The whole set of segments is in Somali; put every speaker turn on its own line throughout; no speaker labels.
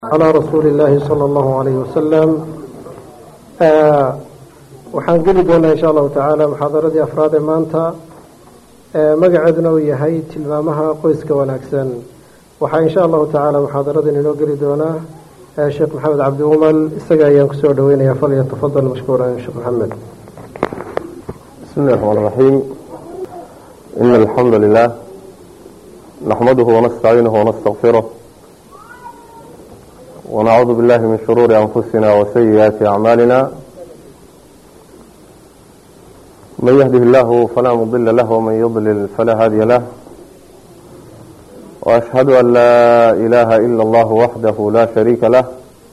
calaa rasuuli illaahi sala allahu calayhi wasalam waxaan geli doonaa insha allahu tacaala muxaadaradii afraad ee maanta magaceeduna uu yahay tilmaamaha qoyska wanaagsan waxaa insha allahu tacaala muxaadaradan inoo geli doonaa sheekh maxamed cabdi umal isaga ayaan kusoo dhaweynaya falyatafadal mashkuuran sheekh maxamed
بسم الله الرحمن الرحيم إن الحمد لله نحمده ونستعينه ونستغفره ونعوذ بالله من شرور أنفسنا وسيئات أعمالنا من يهده الله فلا مضل له ومن يضلل فلا هادي له وأشهد أن لا إله إلا الله وحده لا شريك له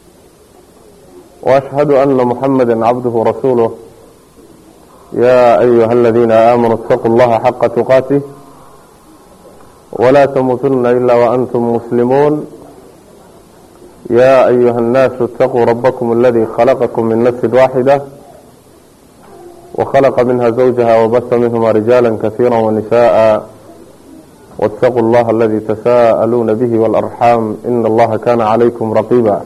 وأشهد أن محمدا عبده ورسوله يا أيها الذين آمنوا اتقوا الله حق تقاته ولا تموتن إلا وأنتم مسلمون يا أيها الناس اتقوا ربكم الذي خلقكم من نفس واحدة وخلق منها زوجها وبث منهما رجالا كثيرا ونساء واتقوا الله الذي تساءلون به والأرحام إن الله كان عليكم رقيبا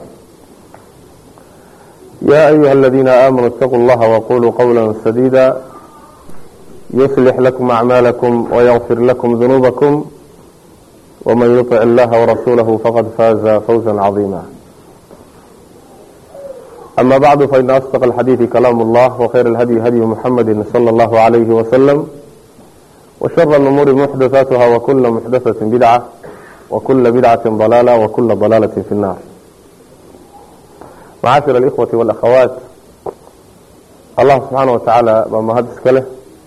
يا أيها الذين آمنوا اتقوا الله وقولوا قولا سديدا يصلح لكم أعمالكم ويغفر لكم ذنوبكم ومن يطع الله ورسوله فقد فاز فوزا عظيما أما بعد فإن أصدق الحديث كلام الله وخير الهدي هدي محمد صلى الله عليه وسلم وشر الأمور محدثاتها وكل محدثة بدعة وكل بدعة ضلالة وكل ضلالة في النار معاشر الإخوة والأخوات الله سبحانه وتعالى بمهدس كله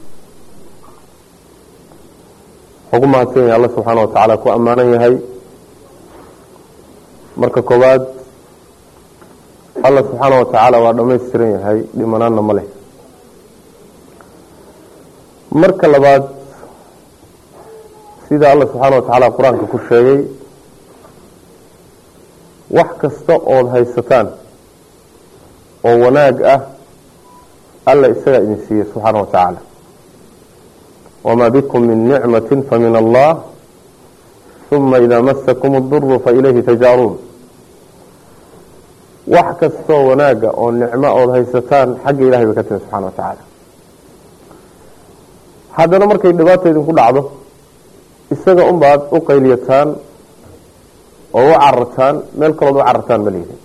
ugu mahadsan yahay alla subxaana wa tacaala ku ammaanan yahay marka koowaad alla subxaana wa tacaala waa dhammaystiran yahay dhimanaanna ma leh marka labaad sida alla subxaana wa tacaala qur-aanka ku sheegay wax kasta ood haysataan oo wanaag ah alla isagaa idin siiyey subxaana wa tacaala wma bikm min nicmati famin allah uma idaa masakum اduru failayhi tajaaruun wax kastoo wanaaga oo nicmo ood haysataan xagga ilahay bay ka timi subxana wa tacaala haddana markay dhibaata idinku dhacdo isaga unbaad u qayliyataan oo u carartaan meel kalood u carartaan ma liidin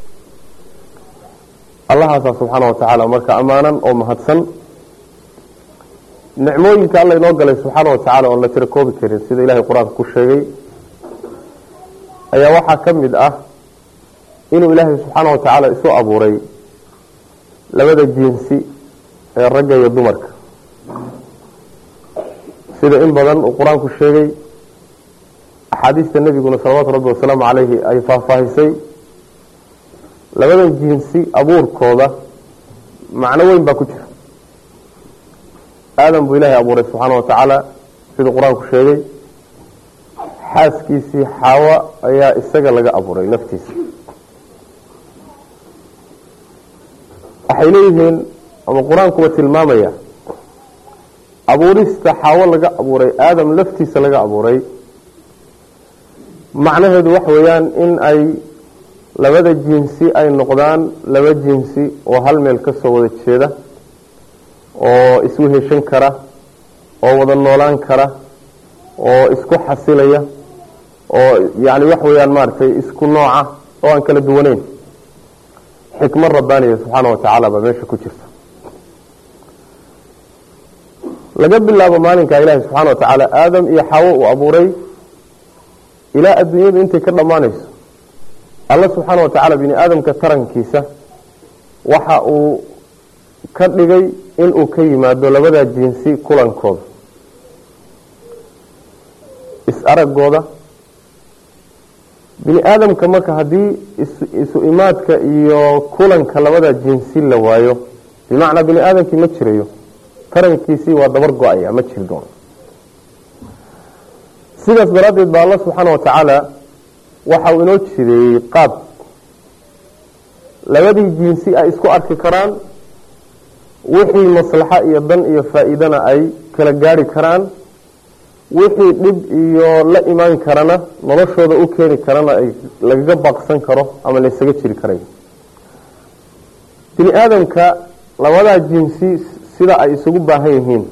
allahaasaa subxaana wa tacaala marka ammaanan oo mahadsan nicmooyinka alla inoo galay subxaana wa tacala oon la tiro koobi karin sida ilahay qur-aanka ku sheegay ayaa waxaa ka mid ah inuu ilaahay subxaana wa tacaala isu abuuray labada jinsi ee ragga iyo dumarka sida in badan uu qur-aanku sheegay axaadiista nebiguna salawaatu rabbi wasalaamu calayhi ay faahfaahisay labadan jinsi abuurkooda macno weyn baa ku jira aadam buu ilaahay abuuray subxaana wa tacaala siduu qur-aanku sheegay xaaskiisii xaawo ayaa isaga laga abuuray laftiisa waxay leeyihiin ama qur-aankuba tilmaamaya abuurista xaawo laga abuuray aadam laftiisa laga abuuray macnaheedu waxa weeyaan in ay labada jinsi ay noqdaan laba jinsi oo hal meel ka soo wada jeeda oo isweheshan kara oo wada noolaan kara oo isku xasilaya oo yani wax weeyaan maaragtay isku nooca oo aan kala duwaneyn xikmad rabbaaniya subxaana wa tacaala baa meesha ku jirta laga bilaabo maalinka ilaahi subxaana wa tacaala aadam iyo xawo uu abuuray ilaa adduunyadu intay ka dhammaanayso alla subxaana wa tacaala bini aadamka tarankiisa waxa uu ka dhigay inuu ka yimaado labada jinsi kulankooda is-aragooda bini aadamka marka haddii isu imaadka iyo kulanka labada jinsi la waayo bimacnaa bini aadamkii ma jirayo tarankiisii waa dabar go-aya ma jiri doono sidaas daraaddeed baa alla subxaana wa tacaala waxa uu inoo jideeyey qaab labadii jinsi ay isku arki karaan wixii maslaxo iyo dan iyo faa-iidana ay kala gaari karaan wixii dhib iyo la imaan karana noloshooda u keeni karana ay lagaga baaqsan karo ama laysaga jiri karay bini aadamka labadaa jinsi sida ay isugu baahan yihiin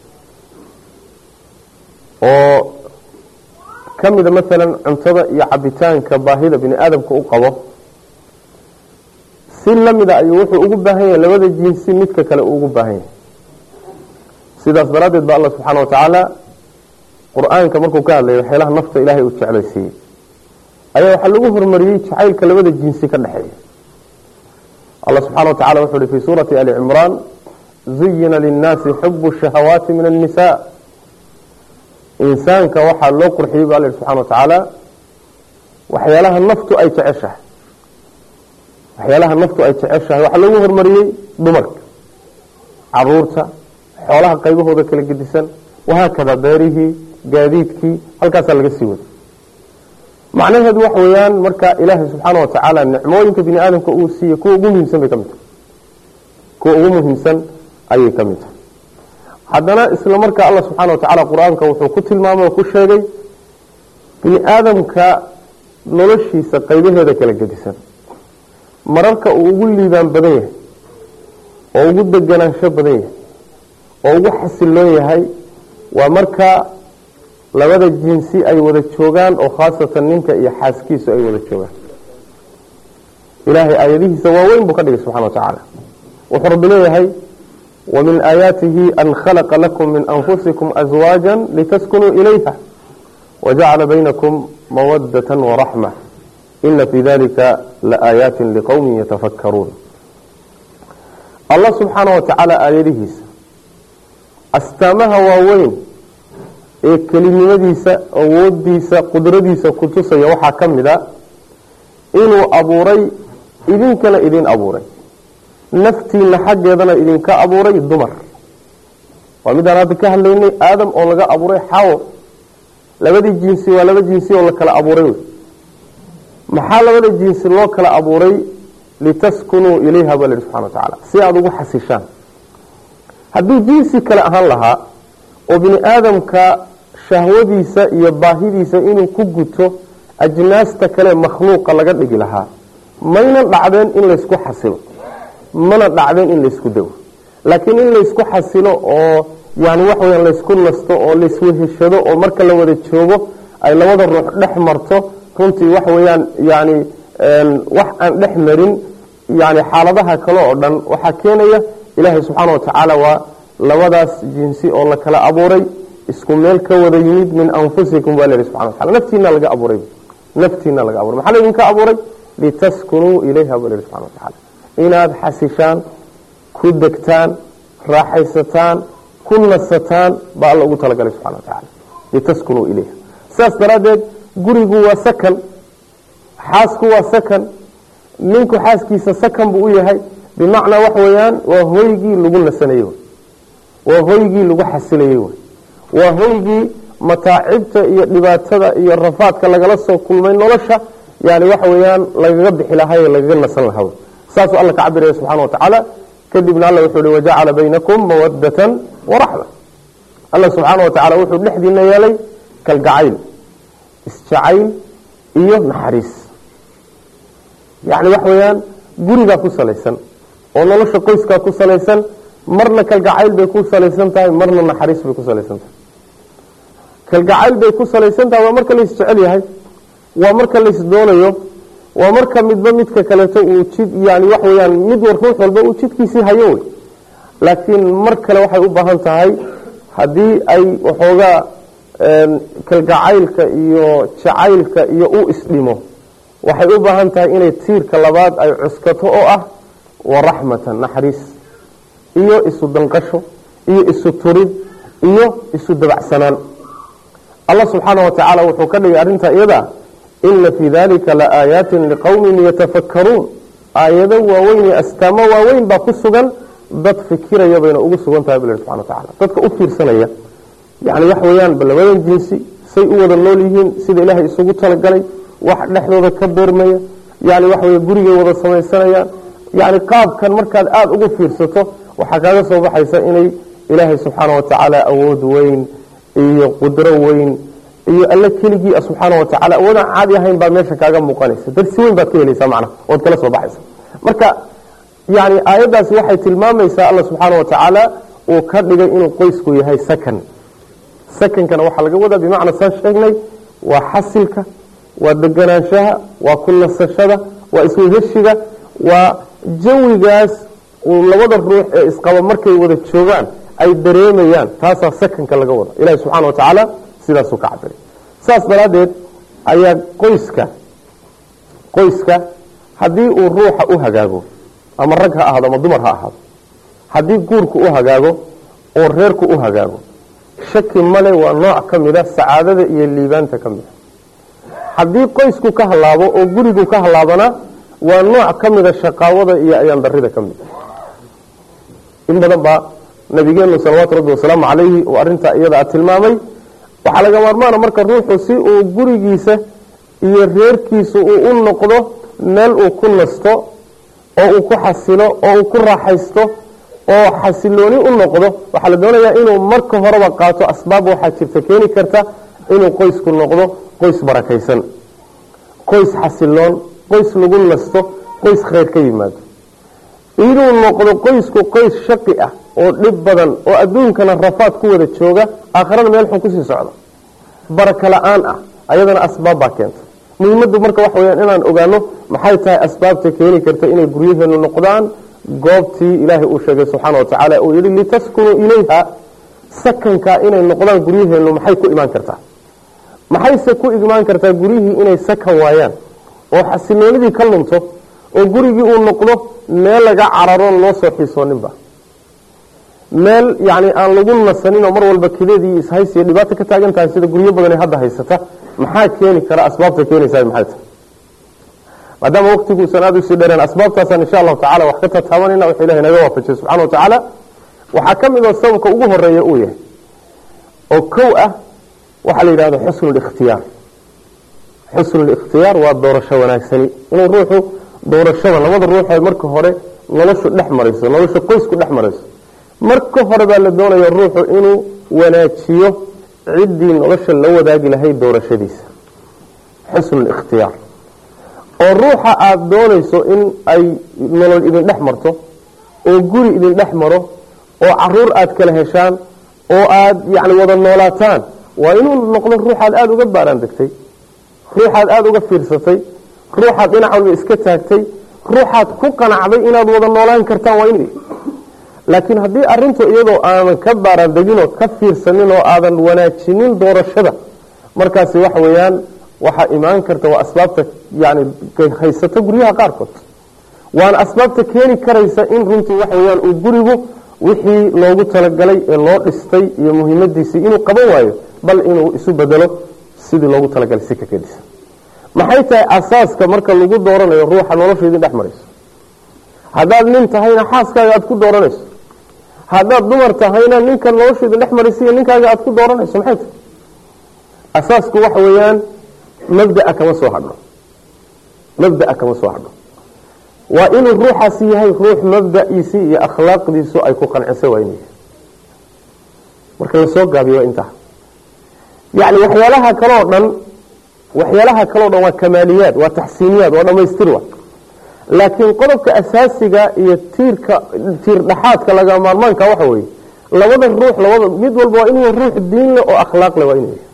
oo ka mida maalan cuntada iyo cabitaanka baahida bini aadamka u qabo si lamida ayuu wuxuu ugu baahan yahay labada jinsi midka kale uu ugu baahan yahay sidaas daraaddeed ba alla subxaana watacaala qur-aanka markuu ka hadlayo waxyaalaha nafta ilaahay uu jeclaysiiyey ayaa waxaa lagu horumariyey jacaylka labada jinsi ka dhexeeya allah subxana watacala wuxu uhi fi suurati ali cimraan zuyina linnaasi xubu shahawaati min annisa insaanka waxaa loo qurxiyey ba alla yihi subxana watacaala waxyaalaha naftu ay jeceshahay waxyaalaha naftu ay jeceshahay waxaa lagu horumariyey dumarka caruurta xoolaha qaybahooda kala gedisan wahaakada beerihii gaadiidkii halkaasaa laga sii waday macnaheedu waxa weeyaan marka ilaahay subxaana watacaala nicmooyinka bini aadamka uu siiyey kuwa ugu muhiimsan bay ka mid tahay kuwa ugu muhiimsan ayay ka mid tahay haddana isla markaa allah subxaana watacaala qur-aanka wuxuu ku tilmaamay oo ku sheegay bini aadamka noloshiisa qaybaheeda kala gedisan mararka uu ugu liibaan badan yahay oo ugu deganaansho badan yahay oo ugu xasiloon yahay waa marka labada jinsi ay wada joogaan oo khaasatan ninka iyo xaaskiisu ay wada joogaan ilaahay aayadihiisa waaweyn buu ka dhigay subxana wa tacaala wuxuu rabbi leeyahay wamin aayaatihi an khalaqa lakum min anfusikum aswaaja litaskunuu ilayha wajacala baynakum mawadata waraxma ina fii dalika laaayaati liqowmi yatafakkaruun allah subxaana wa tacaala aayadihiisa astaamaha waaweyn ee kelinimadiisa awoodiisa qudradiisa ku tusaya waxaa ka mid a inuu abuuray idinkana idin abuuray naftiina xaggeedana idinka abuuray dumar waa midaan hadda ka hadlaynay aadam oo laga abuuray xawo labadii jinsi waa laba jinsi oo la kala abuuray wey maxaa labada jinsi loo kala abuuray litaskunuu ilayha baa lahi subxana wa tacaala si aada ugu xasishaan hadduu jinsi kale ahaan lahaa oo bini aadamka shahwadiisa iyo baahidiisa inuu ku guto ajnaasta kale makhluuqa laga dhigi lahaa maynan dhacdeen in laysku xasilo mana dhacdeen in laysku dawo laakiin in laysku xasilo oo yani waxa weya laysku nasto oo laysweheshado oo marka la wada joogo ay labada ruux dhex marto runtii waxa weeyaan yani wax aan dhex marin yani xaaladaha kale oo dhan waxaa keenaya ilaahay subxaana wa tacaala waa labadaas jinsi oo la kala abuuray isku meel ka wada yimid min anfusikum baa layihi subxana watacala naftiina laga abuuray naftiina laga aburay maxaa laydinka abuuray litaskunuu ilayha baa layihi subxana watacaala inaad xasishaan ku degtaan raaxaysataan ku nasataan baa alla ugu talagalay subxana wa tacaala litaskunuu ilayha sidaas daraaddeed gurigu waa sakan xaasku waa sakan ninku xaaskiisa sakan buu u yahay bimacnaa waxa weeyaan waa hoygii lagu nasanayey waa hoygii lagu xasilayey waa hoygii mataacibta iyo dhibaatada iyo rafaadka lagala soo kulmay nolosha yani waxa weeyaan lagaga bixi lahay ee lagaga nasan lahaa saasuu alla ka cabiraya subxana wa tacaala kadibna alla wuxuu hi wajacala baynakum mawadatan waraxma alla subxaana wa tacala wuxuu dhexdiina yeelay kalgacayl isjacayl iyo naxariis yani waxa weeyaan gurigaa ku salaysan oo nolosha qoyskaa ku salaysan marna kalgacayl bay ku salaysan tahay marna naxariis bay ku salaysan tahay kalgacayl bay ku salaysan tahay waa marka lais jecel yahay waa marka lais doonayo waa marka midba midka kaleeto uu jid yani wax weyaan mid war ruux walba uu jidkiisii hayo wey laakiin mar kale waxay u baahan tahay haddii ay waxoogaa kalgacaylka iyo jacaylka iyo u isdhimo waxay u baahan tahay inay tiirka labaad ay cuskato oo ah waraxmatan naxariis iyo isu danqasho iyo isu turid iyo isu dabacsanaan allah subxaana wa tacaala wuxuu ka dhigay arrinta iyada ina fii dalika la aayaatin liqowmin yatafakkaruun aayado waaweyn iyo astaamo waaweyn baa ku sugan dad fikiraya bayna ugu sugan tahay bal subxana wa tacala dadka u fiirsanaya yani waxa weeyaan ba labadan jinsi say u wada nool yihiin sida ilaahay isugu talagalay wax dhexdooda ka beermaya yani waxa wey gurigay wada samaysanayaan yani qaabkan markaad aada ugu fiirsato waxaa kaaga soo baxaysa inay ilaahay subxaana wa tacaala awood weyn iyo qudro weyn iyo alle keligii subxaana watacaala awoodaan caadi ahayn baa meesha kaaga muuqanaysa darsi weyn baad ka helaysaa macnaha ood kala soo baxaysa marka yani aayaddaasi waxay tilmaamaysaa alla subxaana watacaala uu ka dhigay inuu qoysku yahay sakan sakankana waxaa laga wadaa bimacna saan sheegnay waa xasilka waa deganaanshaha waa ku nasashada waa isweheshiga waa jawigaas uu labada ruux ee isqaba markay wada joogaan ay dareemayaan taasaa sakanka laga wada ilahi subxaana wa tacaala sidaasuu ka cabiray saas daraaddeed ayaa qoyska qoyska haddii uu ruuxa u hagaago ama rag ha ahaado ama dumar ha ahaado haddii guurku u hagaago oo reerku u hagaago shaki male waa nooc ka mida sacaadada iyo liibaanta ka mida haddii qoysku ka halaabo oo gurigu ka halaabana waa nooc ka mida shaqaawada iyo ayaandarida ka mida in badan baa nabigeenu salawaatu rabbi wasalaamu calayhi uu arintaa iyada tilmaamay waxaa laga maarmaana marka ruuxu si uu gurigiisa iyo reerkiisa uu u noqdo meel uu ku nasto oo uu ku xasilo oo uu ku raaxaysto oo xasilooni u noqdo waxaa la doonayaa inuu marka horeba qaato asbaab waxaa jirta keeni karta inuu qoysku noqdo qoys barakaysan qoys xasiloon qoys lagu nasto qoys khayr ka yimaado inuu noqdo qoysku qoys shaqi ah oo dhib badan oo adduunkana rafaad ku wada jooga aakharana meel xun kusii socdo baraka la-aan ah ayadana asbaab baa keenta muhiimadu marka waxa weyaan inaan ogaano maxay tahay asbaabta keeni karta inay guryaheenu noqdaan goobtii ilaahay uu sheegay subxaana watacaala uu yihi litaskunuu ilayha sakanka inay noqdaan guryaheenu maxay ku imaan kartaa maxayse ku imaan kartaa guryihii inay sakan waayaan oo xasiloonidii ka lunto oo gurigii uu noqdo meel laga cararoon loo soo xiisooninba meel yani aan lagu nasanin oo mar walba kadeedii ishaysiya dhibaato ka taagan tahay sida guryo badan ee hadda haysata maxaa keeni kara asbaabta keenaysa maxay tahay maadaama waqtiguusan aada usii dheereen asbaabtaasaan insha allahu tacala wax ka tataabanayna wuxuu ilahay naga waafajiyay subxana wa tacaala waxaa ka mid oo sababka ugu horeeya uu yahay oo kow ah waxaa la yidhahda xusnu likhtiyaar xusnu likhtiyaar waa doorasho wanaagsani inuu ruuxu doorashada labada ruuxee marka hore noloshu dhex marayso nolosha qoysku dhex marayso marka hore baa la doonaya ruuxu inuu wanaajiyo ciddii nolosha la wadaagi lahayd doorashadiisa xusnu likhtiyaar oo ruuxa aada doonayso in ay nolol idin dhex marto oo guri idin dhex maro oo caruur aada kala heshaan oo aada yani wada noolaataan waa inuu noqdo ruuxaad aada uga baaraan degtay ruuxaad aada uga fiirsatay ruuxaad dhinac walba iska taagtay ruuxaad ku qanacday inaad wada noolaan kartaan waa in laakiin haddii arintu iyadoo aadan ka baaraan degin oo ka fiirsanin oo aadan wanaajinin doorashada markaasi waxa weeyaan waxaa imaan karta waa asbaabta yani haysato guryaha qaarkood waana asbaabta keeni karaysa in runtii waxa weyaan uu gurigu wixii loogu talagalay ee loo dhistay iyo muhiimadiisii inuu qaban waayo bal inuu isu bedelo sidii loogu talagalay si kakedisan maxay tahay asaaska marka lagu dooranayo ruuxa nolosha idin dhex marayso haddaad nin tahayna xaaskaaga aad ku dooranayso haddaad dumar tahayna ninka nolosha idin dhex maraysa iyo ninkaaga aad ku dooranayso maxay tahay asaasku waxa weeyaan mabdaa kama soo hadho mabdaa kama soo hadho waa inuu ruuxaasi yahay ruux mabda'iisii iyo akhlaaqdiisu ay ku qancisay waa inuu yahay marka lasoo gaabiyo waa intaa yani waxyaalaha kaleo dhan waxyaalaha kaleo dhan waa kamaaliyaad waa taxsiiniyaad waa dhamaystir wa laakiin qodobka asaasiga iyo tiirka tiir dhaxaadka laga maarmaanka waxa weeye labada ruux labada mid walba waa inuu ruux diin leh oo akhlaaq leh waa inuu yahay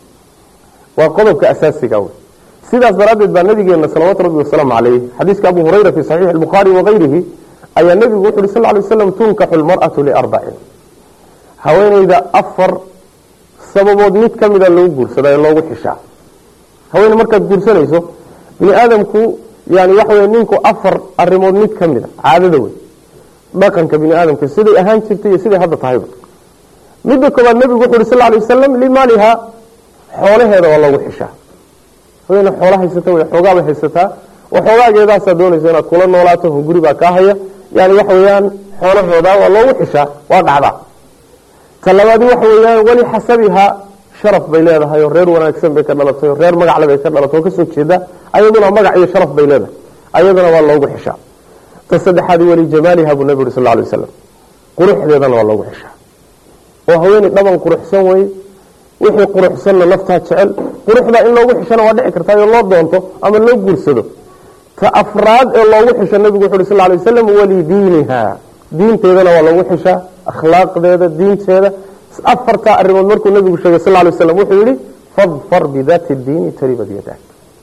waa qodobka asaasiga wey sidaas daraaddeed baa nabigeena salawaatu rabbi wasalaamu calayh xadiiska abu hurayra fi saxiixi albukhaari wakayrihi ayaa nebigu wuxu uhi sal ly waslam tunkaxu lmar'atu liarbacin haweeneyda afar sababood mid ka mida lagu guursadaa ee loogu xishaa haweene markaad guursanayso bini aadamku yani waxa wey ninku afar arimood mid ka mida caadada wey dhaqanka bini aadamka siday ahaan jirtay iyo siday hadda tahayba midda koobaad nebigu wuxu uhi sal lay wasalam limaaliha xoolaheeda waa loogu xishaa haweene xoola haysata wey xoogaabay haysataa oo xoogaageedaasaa doonaysa inaad kula noolaato hunguri baa kaa haya yani waxa weeyaan xoolahooda waa loogu xishaa waa dhacdaa ta labaadi waxa weeyaan weli xasabihaa sharaf bay leedahay oo reer wanaagsan bay ka dhalatay oo reer magacle bay ka dhalatay oo kasoo jeeda ayaduna magac iyo sharaf bay leedahay ayaduna waa loogu xishaa ta saddexaadi weli jamaaliha buu nabi uri sal lay wasalam quruxdeedana waa loogu xishaa oo haweeney dhaban quruxsan wey wixii quruxsanna naftaa jecel quruxda in loogu xishana waa dhici kartaa oo loo doonto ama loo guursado ta afraad ee loogu xisho nabigu wuxu uhi sal lay waslam walidiiniha diinteedana waa loogu xishaa akhlaaqdeeda diinteeda afartaa arrimood markuu nabigu sheegay sal lay waslam wuxuu yihi fadfar bidaati diini taribad yadak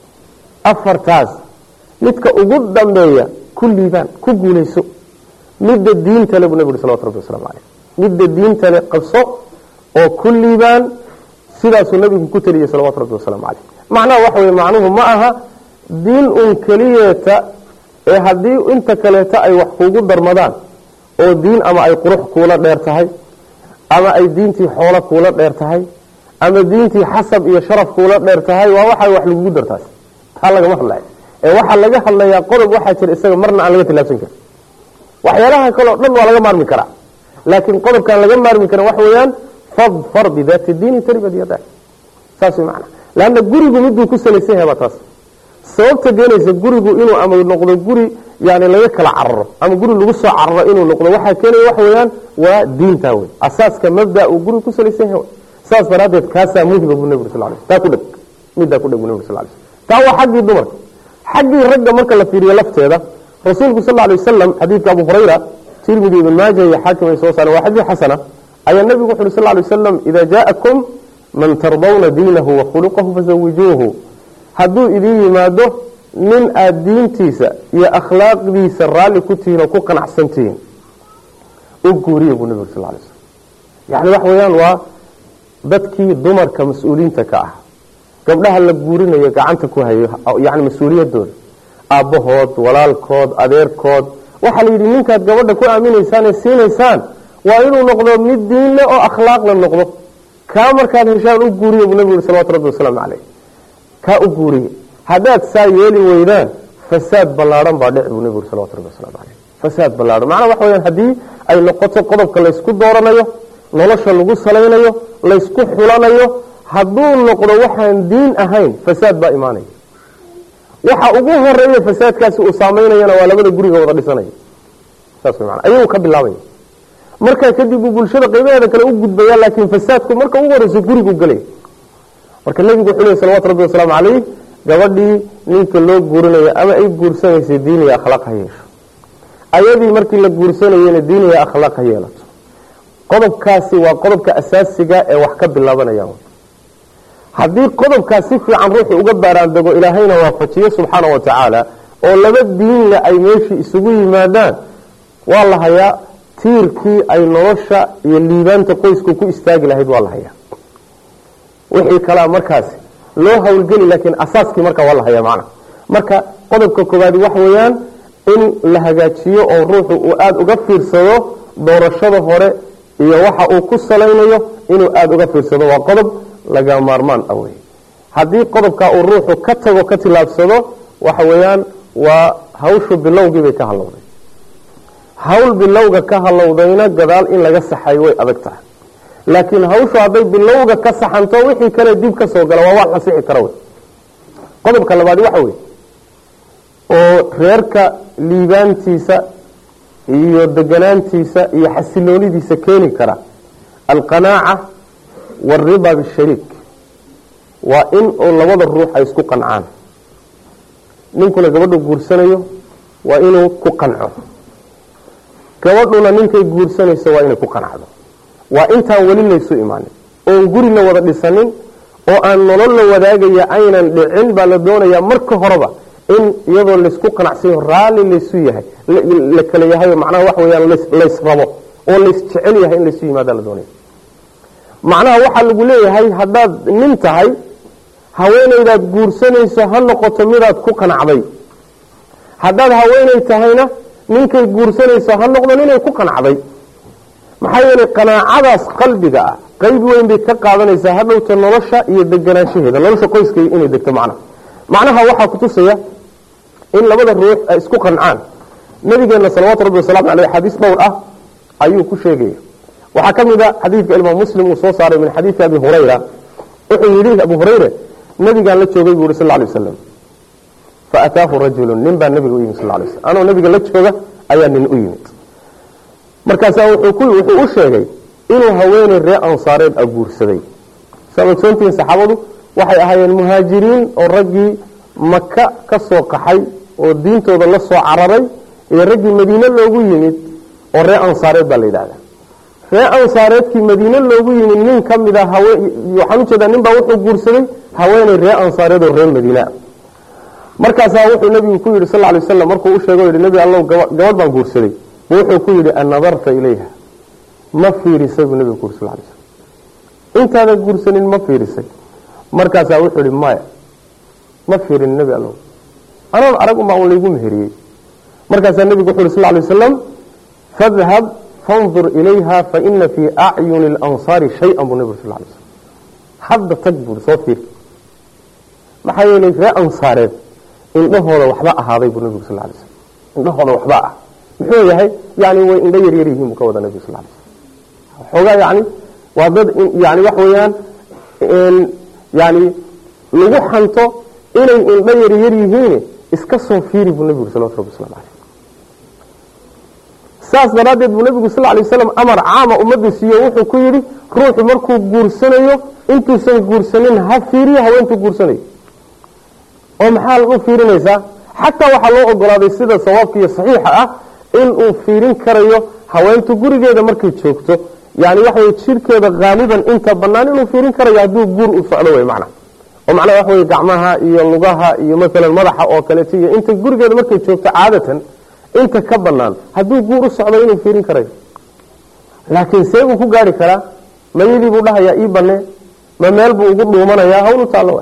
afartaas midka ugu dambeeya ku liibaan ku guulayso midda diintale buu nabigu salawatu rabbi waslamu caleyh midda diintale qabso oo ku liibaan sidaasuu nabigu ku teliyey salawatu rabbi wasalaamu caleyh macnaha waxa weye macnuhu ma aha diin un keliyeeta ee haddii inta kaleeta ay wax kuugu darmadaan oo diin ama ay qurux kuula dheer tahay ama ay diintii xoolo kuula dheer tahay ama diintii xasab iyo sharaf kuula dheer tahay waa waxa wax lagugu dartaas taa lagama hadlaya ee waxaa laga hadlayaa qodob waxaa jira isaga marna aan laga tilaabsan karin waxyaalaha kaleo dhan waa laga maarmi karaa laakiin qodobkaan laga maarmi karin waxa weeyaan fadfar bidaati diini taribad yadak saas way macana leanna gurigu miduu ku salaysan yahay baa taas sababta keenaysa gurigu inuu ama noqdo guri yani laga kala cararo ama guri lagu soo cararo inuu noqdo waxaa keenaya waxa weeyaan waa diintaa wey asaaska mabda uu gurigu ku salaysan yahay saas daraaddeed kaasaa muhiba buu nabig sal lay taa ku dheg middaa ku dheg buu nabig sal lay taa waa xaggii dumarka xaggii ragga marka la fiiriyo lafteeda rasuulku sal lay wasalam xadiidka abu hurayra tirmidi ibn maaja iyo xaakim ay soo saareen waa xadiid xasana ayaa nabigu wuxu uhi sal lay wasalam ida jaakum man tardawna diinahu wa khuluqahu fazawijuuhu hadduu idiin yimaado nin aada diintiisa iyo akhlaaqdiisa raalli ku tihiin oo ku qanacsan tihiin u guuriya buu nabigu sal lay slam yani waxa weeyaan waa dadkii dumarka mas-uuliyiinta ka ah gabdhaha la guurinayo gacanta ku hayo yani mas-uuliyadooda aabbahood walaalkood adeerkood waxaa la yidhi ninkaad gabadha ku aaminaysaan ee siinaysaan waa inuu noqdo mid diinle oo akhlaaqla noqdo kaa markaad heshaan u guuriya buu nabigu yhi salawatu rabbi wasalaamu caleyh kaa u guuriya haddaad saa yeeli weydaan fasaad ballaadhan baa dhici buu nabigu yhi salawatu rabbi wasalaamu caleyh fasaad ballaadhan macnaha waxa weyaan haddii ay noqoto qodobka laysku dooranayo nolosha lagu salaynayo laysku xulanayo hadduu noqdo waxaan diin ahayn fasaad baa imaanaya waxa ugu horeeya fasaadkaasi uu saamaynayana waa labada guriga wada dhisanaya saas way mana ayaguu ka bilaabaya markaa kadib uu bulshada qaybaheeda kale u gudbaya laakiin fasaadku marka ugu horeyso gurigu gelaya marka nebigu wuxuu lehy salawatu rabbi wasalaamu calayh gabadhii ninka loo guurinayo ama ay guursanaysay diiniya akhlaaq ha yeesho ayadii markii la guursanayena diiniya akhlaaq ha yeelato qodobkaasi waa qodobka asaasiga ee wax ka bilaabanayaan haddii qodobkaas si fiican ruuxu uga baaraandego ilaahayna waafajiyo subxaana wa tacaala oo laba diinle ay meeshii isugu yimaadaan waa la hayaa tiirkii ay nolosha iyo liibaanta qoysku ku istaagi lahayd waa la hayaa wixii kalea markaasi loo hawlgeli laakiin asaaskii markaa waa la hayaa macna marka qodobka koowaadi waxa weeyaan in la hagaajiyo oo ruuxu uu aada uga fiirsado doorashada hore iyo waxa uu ku salaynayo inuu aada uga fiirsado waa qodob laga maarmaan ah wey haddii qodobkaa uu ruuxu ka tago ka tilaabsado waxa weeyaan waa hawshu bilowgii bay ka halowday hawl bilowga ka halowdayna gadaal in laga saxayo way adag tahay laakiin hawshu hadday bilowga ka saxanto wixii kale dib ka soo gala waa wax la sixi kara wey qodobka labaadi waxa wey oo reerka liibaantiisa iyo deganaantiisa iyo xasiloonidiisa keeni kara alqanaaca waalriba bishariik waa in uu labada ruux ay isku qancaan ninkuna gabadhu guursanayo waa inuu ku qanco gabadhuna ninkay guursanayso waa inay ku qancdo waa intaan weli laysu imaanin oon guri la wada dhisanin oo aan nolol la wadaagaya aynan dhicin baa la doonayaa marka horeba in iyadoo laysku qanacsayo raalli laysu yahay la kala yahay macnaha waxa weyaan lays rabo oo lays jecel yahay in laysu yimaada la doonaya macnaha waxaa lagu leeyahay haddaad nin tahay haweenaydaad guursanayso ha noqoto midaad ku qanacday haddaad haweenay tahayna ninkay guursanayso ha noqdo ninay ku qanacday maxaa yeelay qanaacadaas qalbiga ah qayb weyn bay ka qaadanaysaa hadhowta nolosha iyo deganaanshaheeda nolosha qoyska inay degto macnaha macnaha waxaa kutusaya in labada ruux ay isku qancaan nabigeena salawaatu rabbi wasalaamu aleyh xadiis dhowr ah ayuu ku sheegaya waxaa ka mid a xadiidka imaam muslim uu soo saaray min xadiidi abi hurayra wuxuu yidhi abu hurayre nabigaan la joogay buu yhi sal lay waslam faataahu rajulu nin baa nabiga u yimid sal lay slam anoo nabiga la jooga ayaa nin u yimid markaasaa wuxuu u sheegay inuu haweeney ree ansaareed a guursaday saad ogsoontihiin saxaabadu waxay ahaayeen muhaajiriin oo raggii maka ka soo qaxay oo diintooda la soo cararay iyo raggii madiine loogu yimid oo ree ansaareed baa la yidhahdaa ree ansaareedkii madiine loogu yimid nin ka mid a waxaan ujeedaa nin baa wuxuu guursaday haweeney ree ansaareed oo ree madiinea markaasaa wuxuu nabigu ku yidhi sal ly waslam markuu u sheego yidhi nebi allow gabadh baan guursaday buu wuxuu ku yidhi an nadarta ilayha ma fiirisay buu nebigu ku yidhi sal lay slam intaadan guursanin ma fiirisay markaasaa wuxuu yihi maya ma fiirin nebi allow anoon arag unbaa un laygu meheriyey markaasaa nebigu wuxu yhi sal lay wasalam fadhab fandur ilayha faina fii acyuni اlansaari shay-an buu nebigu sal lay slam hadda tag buui soo fiiri maxaa yeelay ree ansaareed indhahooda waxba ahaaday buu nebigu sal lay slam indhahooda waxba ah muxuu yahay yani way indho yaryar yihiin buu ka wada nebigu sal lay slam xoogaa yani waa dad yani wax weeyaan yani lagu xanto inay indho yaryar yihiin iska soo fiiri buu nebigu salawatu rabbi waslamu aleyh saas daraaddeed buu nebigu sal lay waslam amar caama ummadda siiyo wuxuu ku yidhi ruuxu markuu guursanayo intuusan guursanin ha fiiriyo haweentuu guursanayo oo maxaa u fiirinaysaa xataa waxaa loo ogolaaday sida sawaabka iyo saxiixa ah inuu fiirin karayo haweentu gurigeeda markay joogto yani waxawey jirkeeda haaliban inta banaan inuu fiirin karayo hadduu guur u socdo wey macna oo macnaha waxa wey gacmaha iyo lugaha iyo maalan madaxa oo kaleeto iyo inta gurigeeda markay joogto caadatan inta ka banaan hadduu guur u socdo inuu fiirin karayo laakiin see buu ku gaari karaa mayadii buu dhahayaa ii banee ma meel buu ugu dhuumanayaa hawl u taallo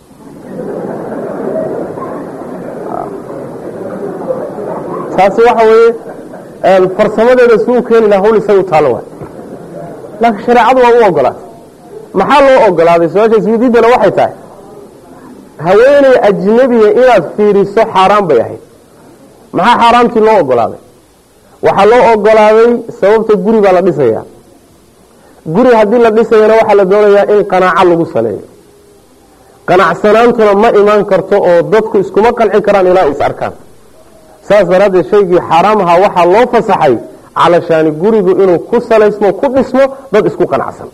taasi waxa weeye farsamadeeda si u keeni laha hawl isaga u taallo waay laakiin shareecadu waa u ogolaatay maxaa loo ogolaaday su-aasha isweydiidana waxay tahay haweeney ajnabiya inaad fiiriso xaaraan bay ahayd maxaa xaaraamtii loo ogolaaday waxaa loo ogolaaday sababta guri baa la dhisayaa guri haddii la dhisayana waxaa la doonayaa in qanaaco lagu saleeyo qanacsanaantuna ma imaan karto oo dadku iskuma qanci karaan ilaa is arkaan saas daraaddeed shaygii xaaraam ahaa waxaa loo fasaxay calashaani gurigu inuu ku salaysmo ku dhismo dad isku qanacsan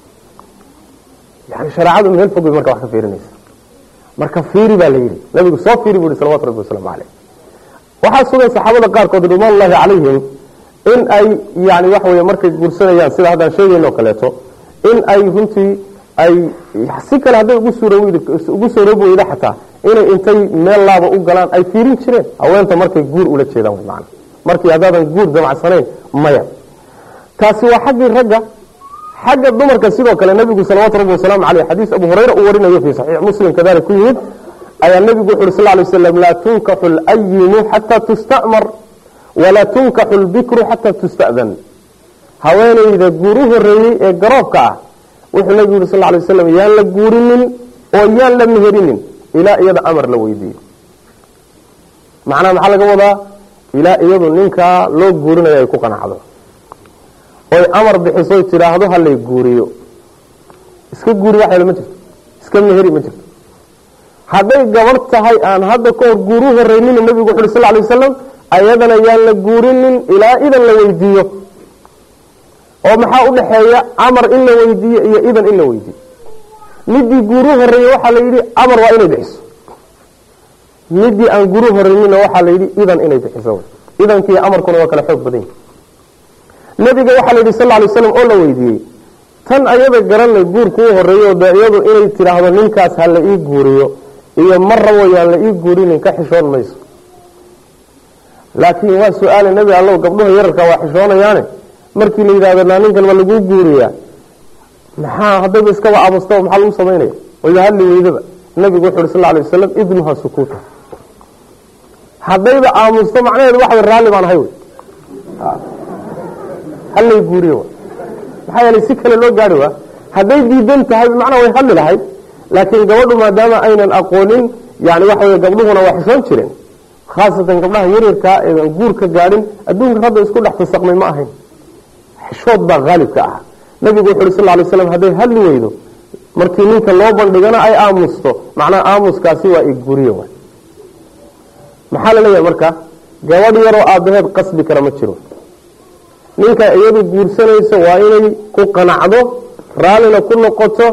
yani shareecadu meel fog bay marka wax ka fiirinaysa marka fiiri baa la yidhi nabigu soo fiiri buu yihi salawatu rabbi wasalaamu caleyh waxaa sugan saxaabada qaarkood ridwaan ullahi calayhim in ay yani waxa wey markay guursanayaan sida haddaan sheegayno kaleeto in ay runtii ay si kale hadday ugu soo roobi weyda xataa inay intay meel laaba u galaan ay fiirin jireen haweenta markay guur ula jeedaan man markii haddaadan guur damacsanayn maya taasi waa xaggii ragga xagga dumarka sidoo kale nabigu salawaatu rabbi wasalaamu caleyh xadiis abu hurayra uu warinayo fii saxiix muslim kadalik ku yimid ayaa nabigu wuxu uhi sal lay waslam laa tunkaxu layimu xataa tusta'mar walaa tunkaxu lbikru xataa tusta'dan haweenayda guur u horeeyey ee garoobka ah wuxuu nabigu yihi sal lay waslam yaan la guurinin oo yaan la meherinin ilaa iyada amar la weydiiyo macnaha maxaa laga wadaa ilaa iyadu ninkaa loo guurinayo ay ku qanacdo oy amar bixisoy tidhaahdo halay guuriyo iska guuri waxyl ma jirto iska meheri ma jirto hadday gabadh tahay aan hadda ka hor guur u horeynina nabigu wuxu uhi sal lay wasalam ayadana yaan la guurinin ilaa idan la weydiiyo oo maxaa u dhaxeeya amar in la weydiiyo iyo idan in la weydiiyo midii guur u horeeye waxaa la yidhi amar waa inay bixiso midii aan guur u horeynina waxaa la yidhi idan inay bixiso idankiiyo amarkuna waa kala xoog badan yahi nabiga waxaa la yidhi sal lay slam oo la weydiiyey tan ayada garanay guurka u horeeyo de iyadu inay tidhaahdo ninkaas ha la ii guuriyo iyo ma rabo yaan la ii guurinin ka xishoon mayso laakiin waa su-aale nebi allow gabdhuha yararka waa xishoonayaane markii la yidhahdo naa ninkan ma laguu guuriyaa maxaa haddayba iskaba aabastaba maxaa lagu samaynaya wayba hadli weydaba nabigu wuxu uhi sal lay wasalam idnuha sukuuta haddayba aamusto macnaheedu waxa raalli baan ahay wy hallay guuriyo maxaa yeelay si kale loo gaari waa hadday diidan tahay macnaa way hadli lahayd laakiin gabadhu maadaama aynan aqoonin yani waxa wey gabdhuhuna waa xishoon jireen khaasatan gabdhaha yaryarkaa eedan guur ka gaadhin adduunka hadda isku dhex tasaqmay ma ahayn xishood baa haalibka ah nabigu wuxu uhi sal lay slam hadday hadli weydo markii ninka loo bandhigana ay aamusto macnaha aamuskaasi waa iguriye wa maxaa la leeyahay marka gabadh yaroo aabaheed qasbi kara ma jiro ninka iyadu guursanayso waa inay ku qanacdo raallina ku noqoto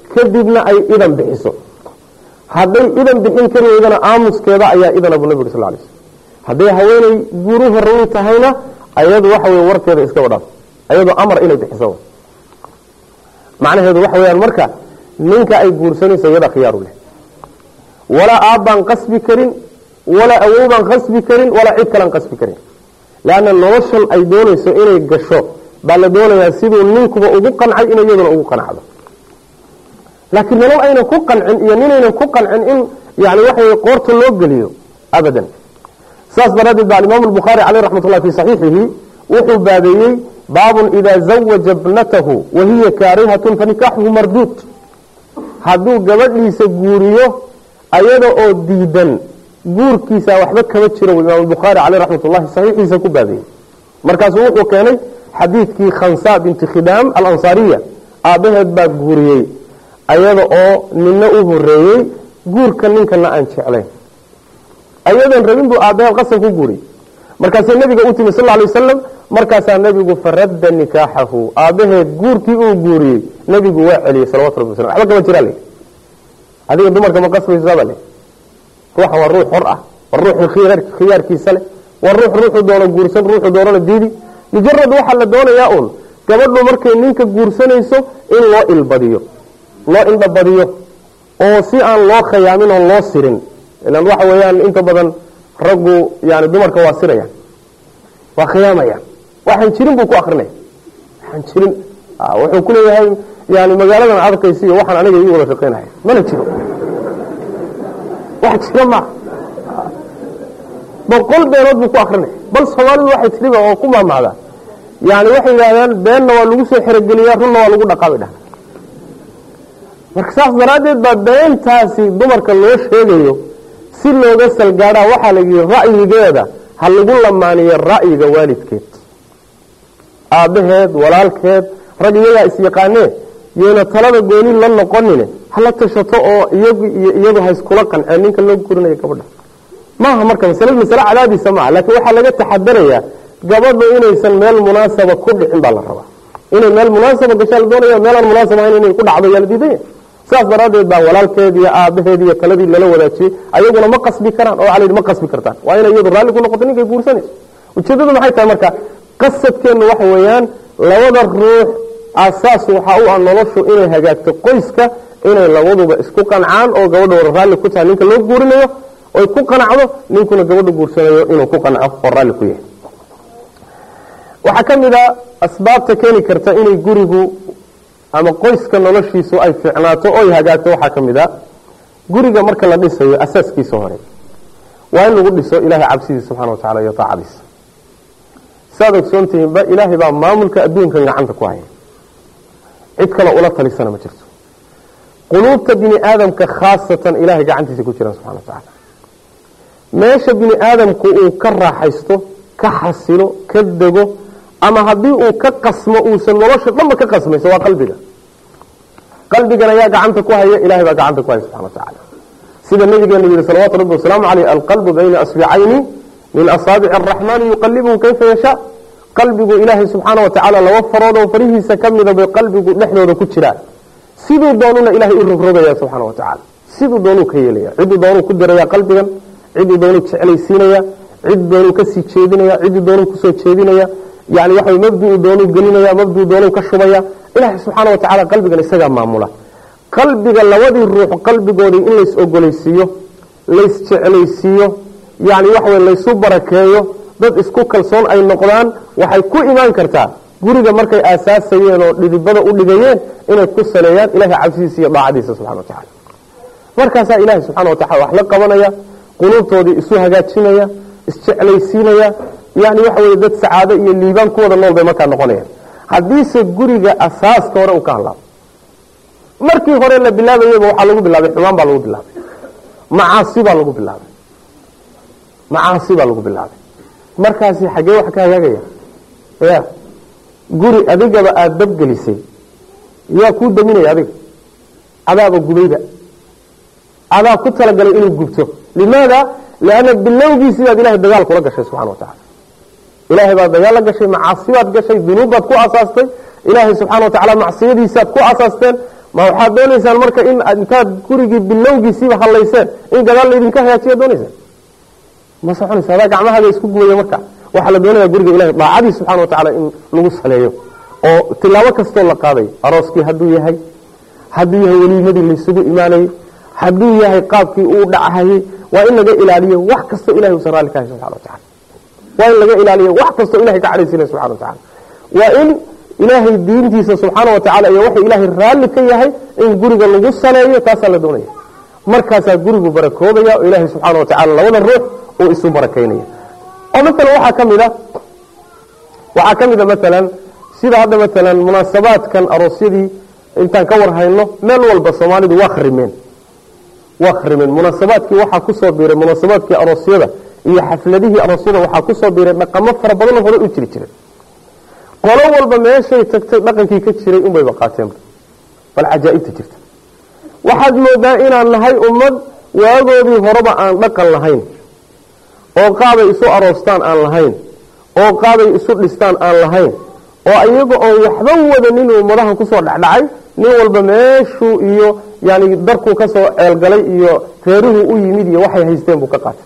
kadibna ay idan bixiso hadday idan bixin kari weydana aamuskeeda ayaa idan abu nabi uri sal lay slm hadday haweeney guuru horey tahayna ayadu waxa wey warkeeda iskaba dhaaf ayadoo amar inay bixiso macnaheedu waxa weyaan marka ninka ay guursanayso iyada khiyaaru leh walaa aabbaan qasbi karin walaa awowbaan qasbi karin walaa cid kalaan qasbi karin leanna noloshan ay doonayso inay gasho baa la doonayaa siduu ninkuba ugu qancay inay iyaduna ugu qancdo laakiin nolol aynan ku qancin iyo ninaynan ku qancin in yani waxa wey qoorta loo geliyo abadan saas daraaddeed ba alimaam albukhaari caleyh raxmat ullah fi saxiixihi wuxuu baabeeyey baabun idaa zawaja bnatahu wahiya kaarihatun fanikaaxuhu marduud hadduu gabadhiisa guuriyo ayada oo diidan guurkiisa waxba kama jiro imaam albukhaari caleyh raxmat ullahi saxiixiisa ku baabeeyey markaasuu wuxuu keenay xadiidkii khansa binti khidaam alansaariya aabbaheed baa guuriyey ayada oo nina u horeeyey guurka ninkana aan jeclayn ayadan rabin buu aabbaheed qasab ku guuriyey markaasay nabiga u timi sal lla alay wasalam markaasaa nebigu faradda nikaaxahu aabbaheed guurkii uu guuriyey nebigu waa celiyey salawatu rabbi waslam waxba kama jiraa le adiga dumarka ma qasbaysaaba le ruuxa waa ruux xor ah waa ruuxu khiyaarkiisa leh waa ruux ruuxu doono guursan ruuxu doonana diidi mujarad waxaa la doonayaa uun gabadhu markay ninka guursanayso in loo ilbadiyo loo indhabadiyo oo si aan loo khayaamin oon loo sirin ilan waxa weeyaan inta badan raggu yani dumarka waa sirayaan waa khiyaamayaan waxaan jirin buu ku akrinaya waxaan jirin wuxuu ku leeyahay yani magaaladan arkaysa iyo waxaan aniga ii wada shaqaynaya mana jiro wax jira ma boqol beenood buu ku akrinaya bal soomaalidu waxay tiriba oo ku maamacdaa yani waxay yidhahdaan beenna waa lagu soo xerogeliyaa runna waa lagu dhaqaabay dhah marka saas daraaddeed baa beentaasi dumarka loo sheegayo si looga salgaadhaa waxaa la yidhi ra'yigeeda ha lagu lamaaniyo ra'yiga waalidkeed aabbaheed walaalkeed rag iyagaa isyaqaanee yayna talada gooni la noqonine hala tashato oo iyagu iyo iyadu ha iskula qanceen ninka loo gurinayo gabadha maaha marka masale masale cadaadiisa maaha laakiin waxaa laga taxadarayaa gabadhu inaysan meel munaasaba ku dhicin baa la rabaa inay meel munaasaba gashaa la doonaya meelaan munaasaba ahayn inay ku dhacdo yaa la diidanya saas daraaddeed baa walaalkeed iyo aabaheed iyo taladii lala wadaajiyey ayaguna ma qasbi karaan oo ala ma qasbi kartaan waa inay iyadu raalli ku noqoto ninkay guursanayso ujeeddadu maxay tahay marka qasadkeennu waxa weeyaan labada ruux asaas waxaa u ah noloshu inay hagaagto qoyska inay labaduba isku qancaan oo gabadha wada raalli ku tahay ninka loo guurinayo oy ku qanacdo ninkuna gabadha guursanayo inuu ku qanco oo raalli ku yahay waxaa ka mid a asbaabta keeni karta inay gurigu ama qoyska noloshiisu ay fiicnaato oy hagaagto waxaa ka mid a guriga marka la dhisayo asaaskiisa hore waa in lagu dhiso ilaahay cabsidiisa subxana wa tacala iyo taacadiisa saad ogsoontihiinba ilaahay baa maamulka adduunkan gacanta ku haya cid kaloo ula talisana ma jirto quluubta bini aadamka khaasatan ilahay gacantiisa ku jiraan subxana wa tacaala meesha bini aadamku uu ka raaxaysto ka xasilo ka dego ama haddii uu ka qasmo uusan nolosha dhanba ka qasmayso waa qalbiga qalbigan ayaa gacanta ku haya ilahay baa gacanta ku haya subxana wa tacaala sida nabigeenu yihi salawatu rabbi wasalaamu caleyh alqalbu bayna asbicayni min asaabici araxmaani yuqalibuhu kayfa yashaa qalbigu ilaahay subxaana wa tacaala laba farood oo farihiisa ka mida bay qalbigu dhexdooda ku jiraan siduu doonuna ilahay u rogrogaya subxaana wa tacaala siduu doonuu ka yeelaya ciduu doonuu ku diraya qalbigan ciduu doonuu jeclaysiinaya cid doonuu kasii jeedinaya ciduu doonuu kusoo jeedinaya yani waxa mabduu doonuu gelinaya mabduu doonuu ka shubaya ilaahay subxaana wa tacala qalbigan isagaa maamula qalbiga labadii ruux qalbigoodii in lays ogolaysiiyo laysjeclaysiiyo yani waxawy laysu barakeeyo dad isku kalsoon ay noqdaan waxay ku imaan kartaa guriga markay aasaasayeen oo dhidibada u dhigayeen inay ku saleeyaan ilahay cabsidiisa iyo daacadiisa subxana wa tacala markaasaa ilaahay subxana wa tacala wax la qabanaya quluubtoodii isu hagaajinaya isjeclaysiinaya yani waxa weye dad sacaado iyo liibaan ku wada nool bay markaa noqonayaan haddiise guriga asaaska hore uu ka hadlaabo markii hore la bilaabayaba waxaa lagu bilaabay xumaan baa lagu bilaabay macaasi baa lagu bilaabay macaasi baa lagu bilaabay markaasi xaggee wax ka hagaagaya ya guri adigaba aada dabgelisay yaa kuu daminaya adiga adaaba gubayba adaa ku talagalay inuu gubto limaada lianna bilowgiisii baad ilahay dagaal kula gashay subxana wa tacala ilaahay baad dagaal la gashay macaasi baad gashay dunuub baad ku asaastay ilaahay subxana wa tacala macsiyadiisaad ku asaasteen ma waxaad doonaysaan marka in intaad gurigii bilowgiisiiba hallayseen in gadaal laydinka hagaajiya doonaysaan ma soconaysa adaa gacmahaaga isku gubaya marka waxaa la doonaya guriga ilahay daacadii subxana wa tacaala in lagu saleeyo oo tilaabo kastoo la qaadayo arooskii hadduu yahay hadduu yahay weliimadii laysugu imaanayay hadduu yahay qaabkii uu dhachayay waa in laga ilaaliyo wax kastoo ilahay usan raalli ka hay subxana wa tacala waa in laga ilaaliyo wax kastoo ilahay ka cadhaysiinaya subxana wa tacala waa in ilaahay diintiisa subxaana wa tacala iyo wuxuu ilaahay raalli ka yahay in guriga lagu saleeyo taasaa la doonaya markaasaa gurigu barakoobaya oo ilaahay subxaana wa tacala labada ruux uu isu barakaynaya oo maalan waxaa ka mid a waxaa ka mid a maalan sida hadda maalan munaasabaadkan aroosyadii intaan ka war hayno meel walba soomaalidu waa kharimeen waa kharimeen munaasabaadkii waxaa kusoo biiray munaasabaadkii aroosyada iyo xafladihii aroosyada waxaa kusoo biiray dhaqamo fara badanoo hore u jiri jiray qolo walba meeshay tagtay dhaqankii ka jiray unbayba qaateenba bal cajaa'ibta jirta waxaad moodaa inaan nahay ummad waagoodii horeba aan dhaqan lahayn oo qaabay isu aroostaan aan lahayn oo qaabay isu dhistaan aan lahayn oo iyaga oon waxba wadanin ummadahan kusoo dhexdhacay nin walba meeshuu iyo yani darkuu kasoo ceelgalay iyo reeruhuu u yimid iyo waxay haysteen buu ka qaatay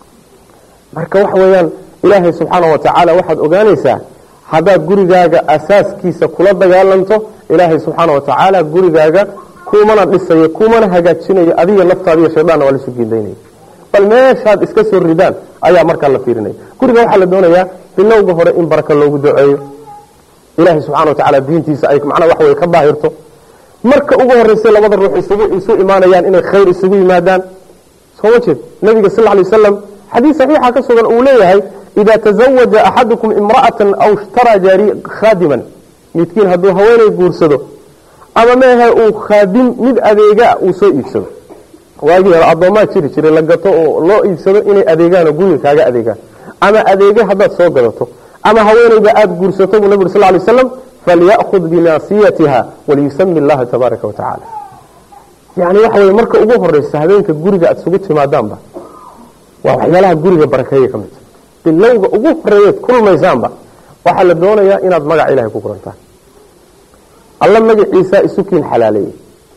marka waxa weeyaan ilaahay subxaana wa tacaala waxaad ogaanaysaa haddaad gurigaaga asaaskiisa kula dagaalanto ilaahay subxaana wa tacaala gurigaaga kumana dhisayo kumana hagaajinayo adiga naftaadiiyo shayddaanna waa lasu geedaynaya bal meeshaad iska soo ridaan ayaa markaa la fiirinaya guriga waxaa la doonayaa bilowga hore in baraka loogu duceeyo ilaahay subxana wa tacaala diintiisa ay macnaha wax wey ka daahirto marka ugu horreysay labada ruux isugu isu imaanayaan inay khayr isugu yimaadaan soo ma jeed nabiga sal lay wasalam xadiis saxiixa ka sugan uu leeyahay idaa tazawaja axadukum imra'atan aw ishtaraa jaari khaadiman midkiin hadduu haweenay guursado ama meehe uu khaadim mid adeega uu soo iibsado waagii hore addoomaa jiri jiray la gato oo loo iibsado inay adeegaanoo guriga kaaga adeegaan ama adeege haddaad soo gadato ama haweenayda aada guursato buu nabig sal lay slam falya'khud binaasiyatiha waliyusami allaha tabaaraka wa tacaala yani waxa weye marka ugu horeysa habeenka guriga aada isugu timaadaanba waa waxyaalaha guriga barakeeya ka midta bilowga ugu horeeyeed kulmaysaanba waxaa la doonayaa inaad magaca ilahay ku kurantaan alla magaciisa isukiin xalaaleeyey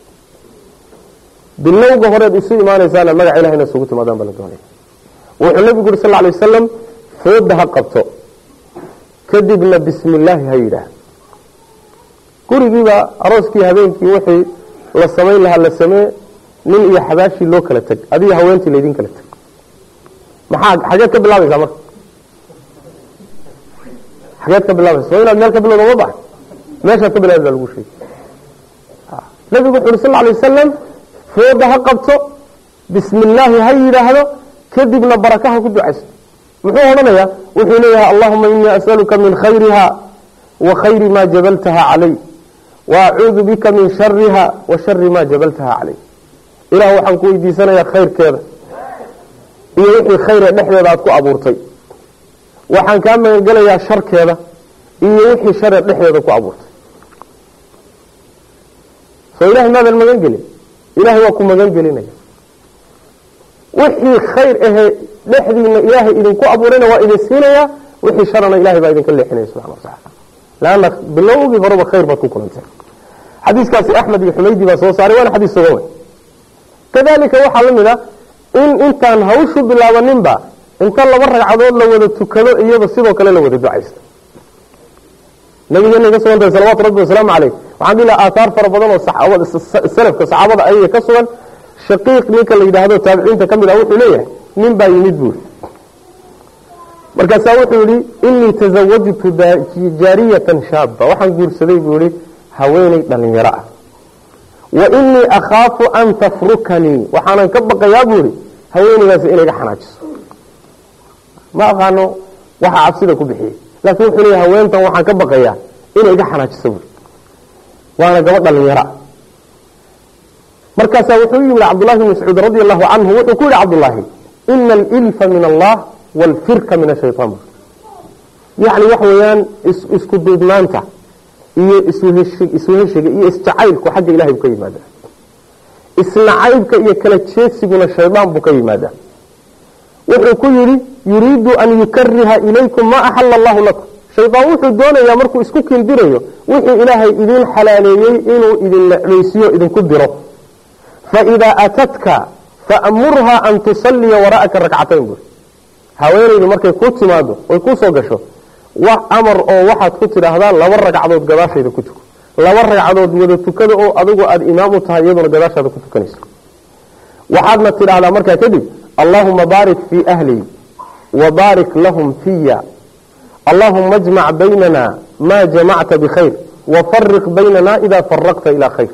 bilowga horeed isu imaanaysaana magaca ilahay inaad isugu timaadaan baa la doonaya wuxuu nabigu yuri sal lay wasalam fooda ha qabto kadibna bismi illaahi ha yidhaah gurigiiba arooskii habeenkii wixii la samayn lahaa la samee nin iyo xabaashii loo kala teg adiga haweentii laydin kala teg maxaa xageed ka bilaabaysaa marka xageed ka bilaabaysa soo inaad meel ka bilowda ma bax meeshaad ka bilaabi baa lagu sheegay nabigu wuxu uri sal lay wasalam fooda ha qabto bismi illaahi ha yidhaahdo kadibna barakaha ku ducaysto muxuu odhanayaa wuxuu leeyahay allahuma inii as'aluka min khayriha wa khayri ma jabaltaha calay wa acuudu bika min shariha wa shari ma jabaltaha calay ilah waxaan ku weydiisanayaa khayrkeeda iyo wixii khayre dhexdeeda aad ku abuurtay waxaan kaa magangelayaa sharkeeda iyo wixii share dhexdeeda ku abuurtay soo ilahay maadan magan gelin ilahay waa ku magan gelinaya wixii khayr ahee dhexdiina ilaahay idinku abuurayna waa idin siinayaa wixii sharana ilahay baa idinka leexinaya subxana watacaala leanna bilowgii horeba khayr baad ku kulantay xadiiskaasi axmed iyo xumaydi baa soo saaray waana xadiis sugan wey kadalika waxaa la mid a in intaan hawshu bilaabaninba inta laba ragcadood la wada tukado iyada sidoo kale la wada ducaysto nabigeena ka sugan tahay salawatu rabbi wasalaamu caleyh waxaan dhihi laha aathaar fara badan oo saxaabada salafka saxaabada ayaga ka sugan shaqiiq ninka la yidhaahdo taabiciinta ka mid ah wuxuu leeyahay nin baa yimid buuri markaasaa wuxuu yihi inii tasawajtu jaariyatan shaaba waxaan guursaday buu yihi haweeney dhalinyaro ah wa inii akhaafu an tafrukanii waxaanan ka baqayaa buu yihi haweeneydaasi inay ga xanaajiso ma aqaano waxa cabsida ku bixiyey laakiin wuxuu leeyahay haweentan waxaan ka baqayaa inay ga xanaajiso buuri waana gabadh dhalinyaro ah markaasaa wuxuu yimid cabdullahi bn mascuud radi allahu canhu wuxuu ku yihi cabdullaahi ina alilfa min allah waalfirka min ashaytaan yacni waxa weeyaan isku duubnaanta iyo isweheshiga iyo isjacaylku xagga ilahay buu ka yimaadaa isnacaybka iyo kala jeesiguna shaydaan buu ka yimaadaa wuxuu ku yidhi yuriidu an yukariha ilaykum ma axala allahu lakum shaydaan wuxuu doonayaa markuu isku kindirayo wixii ilaahay idin xalaaleeyey inuu idin necbaysiyo idinku diro faidaa atadka faamurha an tusalliya wara'aka rakcatayn buuri haweenaydu markay kuu timaado oy kuu soo gasho wax amar oo waxaad ku tidhaahdaa laba ragcadood gadaashayda ku tuko laba ragcadood wada tukada oo adigu aada imaam u tahay iyaduna gadaashaada ku tukanayso waxaadna tidhaahdaa markaa kadib allaahuma baarik fii ahlii wa baarik lahum fiya allahuma ajmac baynana maa jamacta bikhayr wafariq baynana idaa faraqta ilaa khayr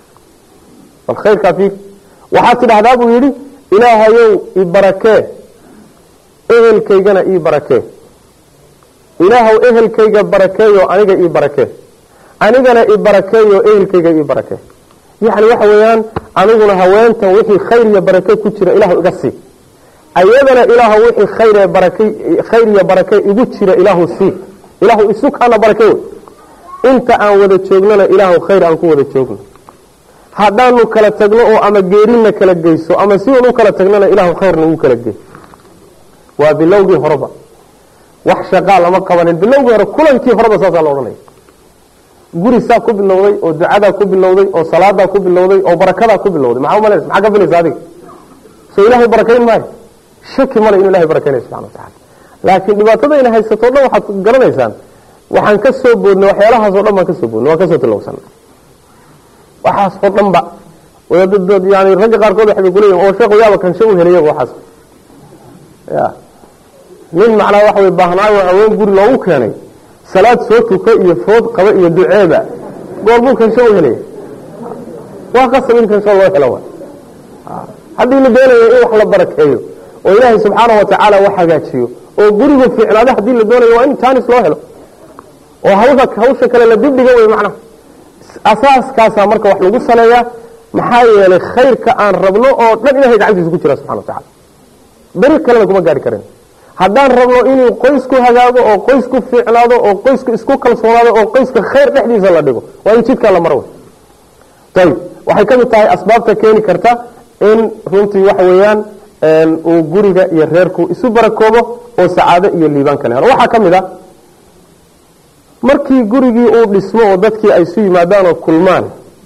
bal khayrkaa fiir waxaad tidhahdaa buu yidhi ilaahayow i barakee ehelkaygana ii barakee ilaahow ehelkayga barakeeyo aniga ii barakee anigana i barakeeyo ehelkayga ii barakee yacni waxa weeyaan aniguna haweentan wixii khayr iyo barake ku jira ilaahu iga sii ayadana ilaahu wixii khayr barake khayr iyo barake igu jira ilaahu sii ilaahu isu kaana barake wey inta aan wada joognana ilaahu khayr aan ku wada joogno haddaanu kala tagno oo ama geerina kala geyso ama si un u kala tagnana ilaahu khayrna ugu kala gey waa bilowgii horeba wax shaqaa lama qabanin bilowgii hore kulankii horeba saasaa la odhanaya guri saa ku bilowday oo ducadaa ku bilowday oo salaadaa ku bilowday oo barakadaa ku bilowday maxaa umalaysa maxaa ka filaysa adiga soo ilaahay barakayn maayo shaki male inuu ilahay barakaynaya subxana wa tacala laakiin dhibaatadayna haysato o dhan waxaad garanaysaan waxaan ka soo boodnay waxyaalahaasoo dhan baan ka soo boodnay waan ka soo tilowsanay waxaas oo dhan ba yani ragga qaarkood waxbay kuleeyihin oo sheekhu yaaba kanshe u helay waxaas ya nin macnaa waxa way baahnaayo haween guri loogu keenay salaad soo tuko iyo food qaba iyo duceeba goorbuu kansho u helaya waa qasab in kansho loo helo wa haddii la doonayo in wax la barakeeyo oo ilaahay subxaana wa tacaala wax hagaajiyo oo gurigu fiicnaado haddii la doonayo waa in taanis loo helo oo hawsha hawsha kale la dibdhiga wey macnaha asaaskaasaa marka wax lagu saleeyaa maxaa yeelay khayrka aan rabno oo dhan ilahay gacantiisa ku jira subxana wa tacala beri kalena kuma gaari karin haddaan rabno inuu qoysku hagaago oo qoysku fiicnaado oo qoysku isku kalsoonaado oo qoyska khayr dhexdiisa la dhigo waa in jidkaa la maro wey ayib waxay ka mid tahay asbaabta keeni karta in runtii waxa weeyaan uu guriga iyo reerku isu barakoobo oo sacaado iyo liibaan kale helo waxaa ka mid a markii gurigii uu dhismo oo dadkii ay isu yimaadaan oo kulmaan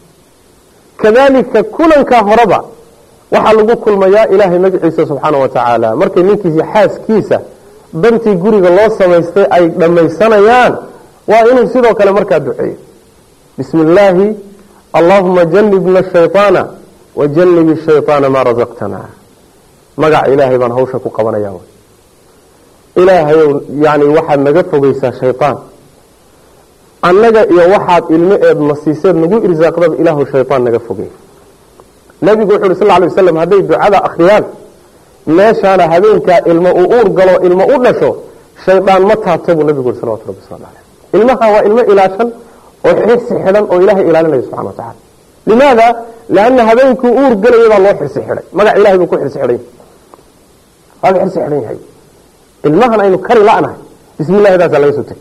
kadalika kulankaa horeba waxaa lagu kulmayaa ilaahay magaciisa subxaana wa tacaala markay ninkiisi xaaskiisa dantii guriga loo samaystay ay dhammaysanayaan waa inuu sidoo kale markaa duceeyo bismi illaahi allahuma janibna shayطaana wajanib shayطaana maa rasaqtana magaca ilaahay baan hawsha ku qabanaya ilaahayow yani waxaad naga fogeysaa shayطaan annaga iyo waxaad ilmo eed nasiiseed nagu irsaaqdaba ilaahu shayطaan naga fogey nabigu wuxu uhi sal ly waslam hadday ducada akhriyaan meeshaana habeenkaa ilmo uu uur galo ilmo u dhasho shaydaan ma taabta buu nabigu ui salawatu rabbi waslamu aleyh ilmaha waa ilmo ilaashan oo xirsi xidhan oo ilaahay ilaalinaya subxana wa tacala limaada lianna habeenkii uur galaya baa loo xirsi xidhay magac ilahay buu ku xirsi xidhan yahay waaba xirsi xidhan yahay ilmahan aynu kari la'nahay bismi llahi daasaa laga soo tegay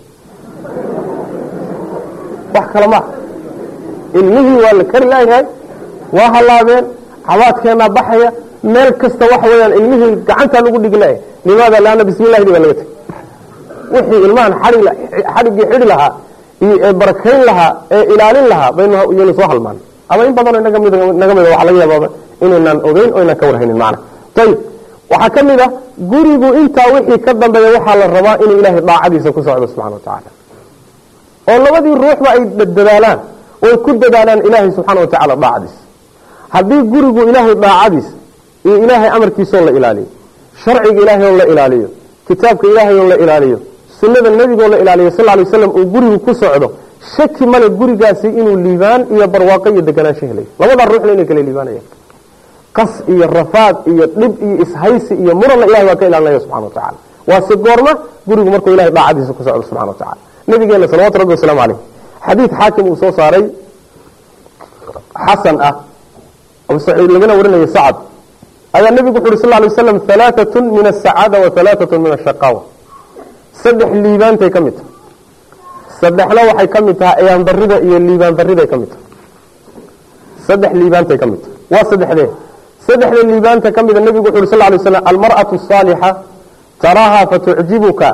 wax kale maaha ilmihii waa la kari laayahay waa halaabeen cabaadkeenaa baxaya meel kasta waxa weyaan ilmihii gacantaa lagu dhiglaya limaada laana bismi llahi baa laga tegay wixii ilmahan xadhiggii xidhi lahaa iyo ee barakayn lahaa ee ilaalin lahaa baynu soo halmaan ama in badanoo naga mid waxa laga yaabaa inaynaan ogeyn oo inaan ka warhaynin macna ayib waxaa ka mid ah gurigu intaa wixii ka dambeeya waxaa la rabaa inuu ilaahay daacadiisa ku socdo subxana wa tacaala oo labadii ruuxba ay dadaalaan oy ku dadaalaan ilaahay subxaana wa tacaala daacadiisa haddii gurigu ilaahay daacadiis iyo ilaahay amarkiisaoo la ilaaliyo sharciga ilaahay oo la ilaaliyo kitaabka ilaahay oo la ilaaliyo sunnada nebigoo la ilaaliyo sal lay waslam uu gurigu ku socdo shaki male gurigaasi inuu liibaan iyo barwaaqo iyo deganaansho helayo labadaa ruuxna inay kala liibaanayaan qas iyo rafaad iyo dhib iyo ishaysi iyo muranna ilahay waa ka ilaalinaya subxana wa tacala waa si goorma gurigu markuu ilahay daacadiisa ku socdo subxana wa tacala nabigeena salawatu rabbi wasalaamu caleyh xadiid xaakim uu soo saaray xasan ah abu saciid lagana warinayo sacad ayaa nebigu wuxu uhi sal lay waslam halaatatun min asacaada wa halaatatun min ashaqaawa saddex liibaantay ka mid tahay saddexna waxay ka mid tahay ayaan darida iyo liibaan dariday ka mid tahay saddex liibaantay ka mid tahay waa saddexdee saddexda liibaanta ka mida nebigu wuxu uhi sal lay waslam almar'atu asaalixa taraaha fatucjibuka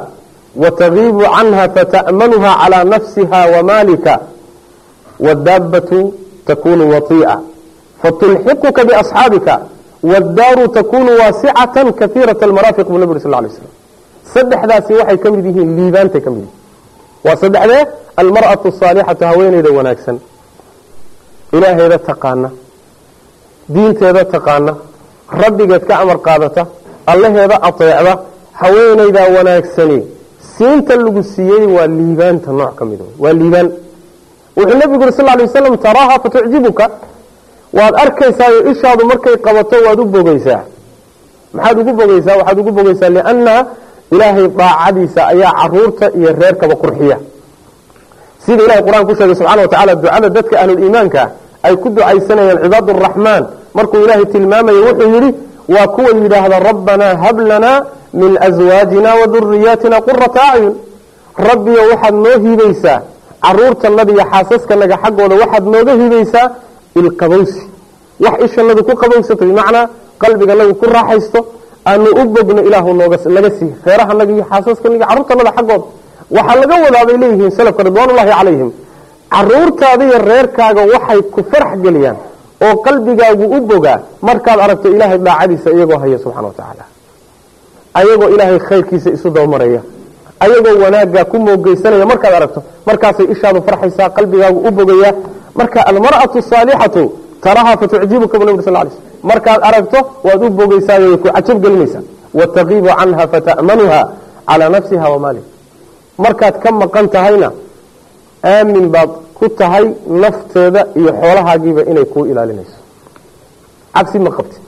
watagiibu canha fata'manuha calaa nafsiha wamaalika wadaabatu takunu watii'a fatulxiquka biasxaabika waddaaru takunu waasicatan kahiirat almaraafiq buu nabig uri sal lay slam saddexdaasi waxay ka mid yihiin liibaantay ka mid yihiin waa saddexdee almar'atu asaalixatu haweeneyda wanaagsan ilaaheeda taqaana diinteeda taqaana rabbigeed ka amar qaadata allaheeda ateecda haweenaydaa wanaagsani siinta lagu siiyey waa liibaanta nooc ka mid waa liibaan wuxuu nabigu uri sal lay waslam taraaha fatucjibuka waad arkaysaayo ishaadu markay qabato waad u bogeysaa maxaad ugu bogeysaa waxaad ugu bogeysaa liannaha ilaahay daacadiisa ayaa caruurta iyo reerkaba qurxiya sida ilahay qur-aan ku sheegay subxana wa tacala ducada dadka ahluliimaanka ay ku ducaysanayaan cibaad araxmaan markuu ilaahay tilmaamayo wuxuu yidhi waa kuwa yidhaahda rabbanaa hab lanaa min aswaajina wa duriyaatina qurata acyun rabbiyo waxaad noo hiibaysaa caruurtanada iyo xaasaskanaga xaggooda waxaad nooga hiibaysaa ilqabowsi wax ishanadu ku qabowsato bimacnaa qalbiganagu ku raaxaysto aanu u bogno ilaahu naga sii reerahanaga iyo xaasaskanaga carruurtanada xaggooda waxaa laga wadaa bay leeyihiin salafka ridwaanullahi calayhim caruurtaada iyo reerkaaga waxay ku farax geliyaan oo qalbigaagu u bogaa markaad aragto ilaahay daacadiisa iyagoo haya subxana wa tacaala ayagoo ilaahay khayrkiisa isu dabamaraya ayagoo wanaaggaa ku moogeysanaya markaad aragto markaasay ishaadu farxaysaa qalbigaagu u bogayaa marka almar'atu saalixatu taraha fatucjibuka bu nabig sal lay slm markaad aragto waad u bogeysaayo way ku cajab gelinaysaa wataqiibu canha fata'manuha calaa nafsiha wamaaliha markaad ka maqan tahayna aamin baad ku tahay nafteeda iyo xoolahaagiiba inay kuu ilaalinayso cabsi ma qabti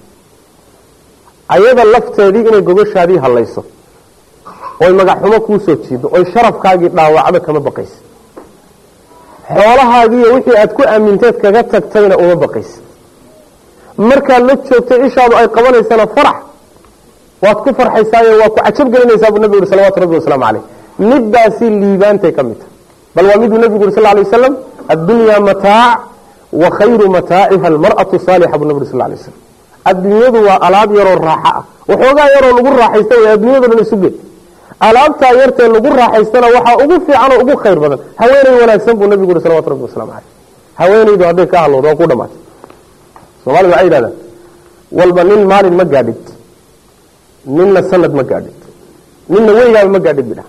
ayada lafteedii inay gogoshaadii hallayso oy magaxxumo kuu soo jiido oy sharafkaagii dhaawacdo kama baqaysa xoolahaagiiyo wixii aad ku aaminteed kaga tagtayna uma baqaysa markaad la joogtay ishaadu ay qabanaysana farax waad ku farxaysaayo waa ku cajab gelinaysaa buu nabigu yuri salawatu rabbi wasalaamu caleyh middaasi liibaantay ka mid tahay bal waa miduu nabigu yuri sal lay waslam addunyaa mataac wa khayru mataaciha almar'atu saalixa buu nabi yuri sal lay waslam adduunyadu waa alaab yaroo raaxo ah waxoogaa yaroo lagu raaxaysta way adduunyado dhan isu geed alaabtaa yartee lagu raaxaystana waxaa ugu fiican oo ugu khayr badan haweeney wanaagsan buu nabigu yuri salawatu rabbi waslamu caleyh haweenaydu hadday ka hadloodo waa ku dhamaatay soomaalida waxay yidhahdaan walba nin maalin ma gaadhid ninna sanad ma gaadhid ninna weligaaba ma gaadhid bidha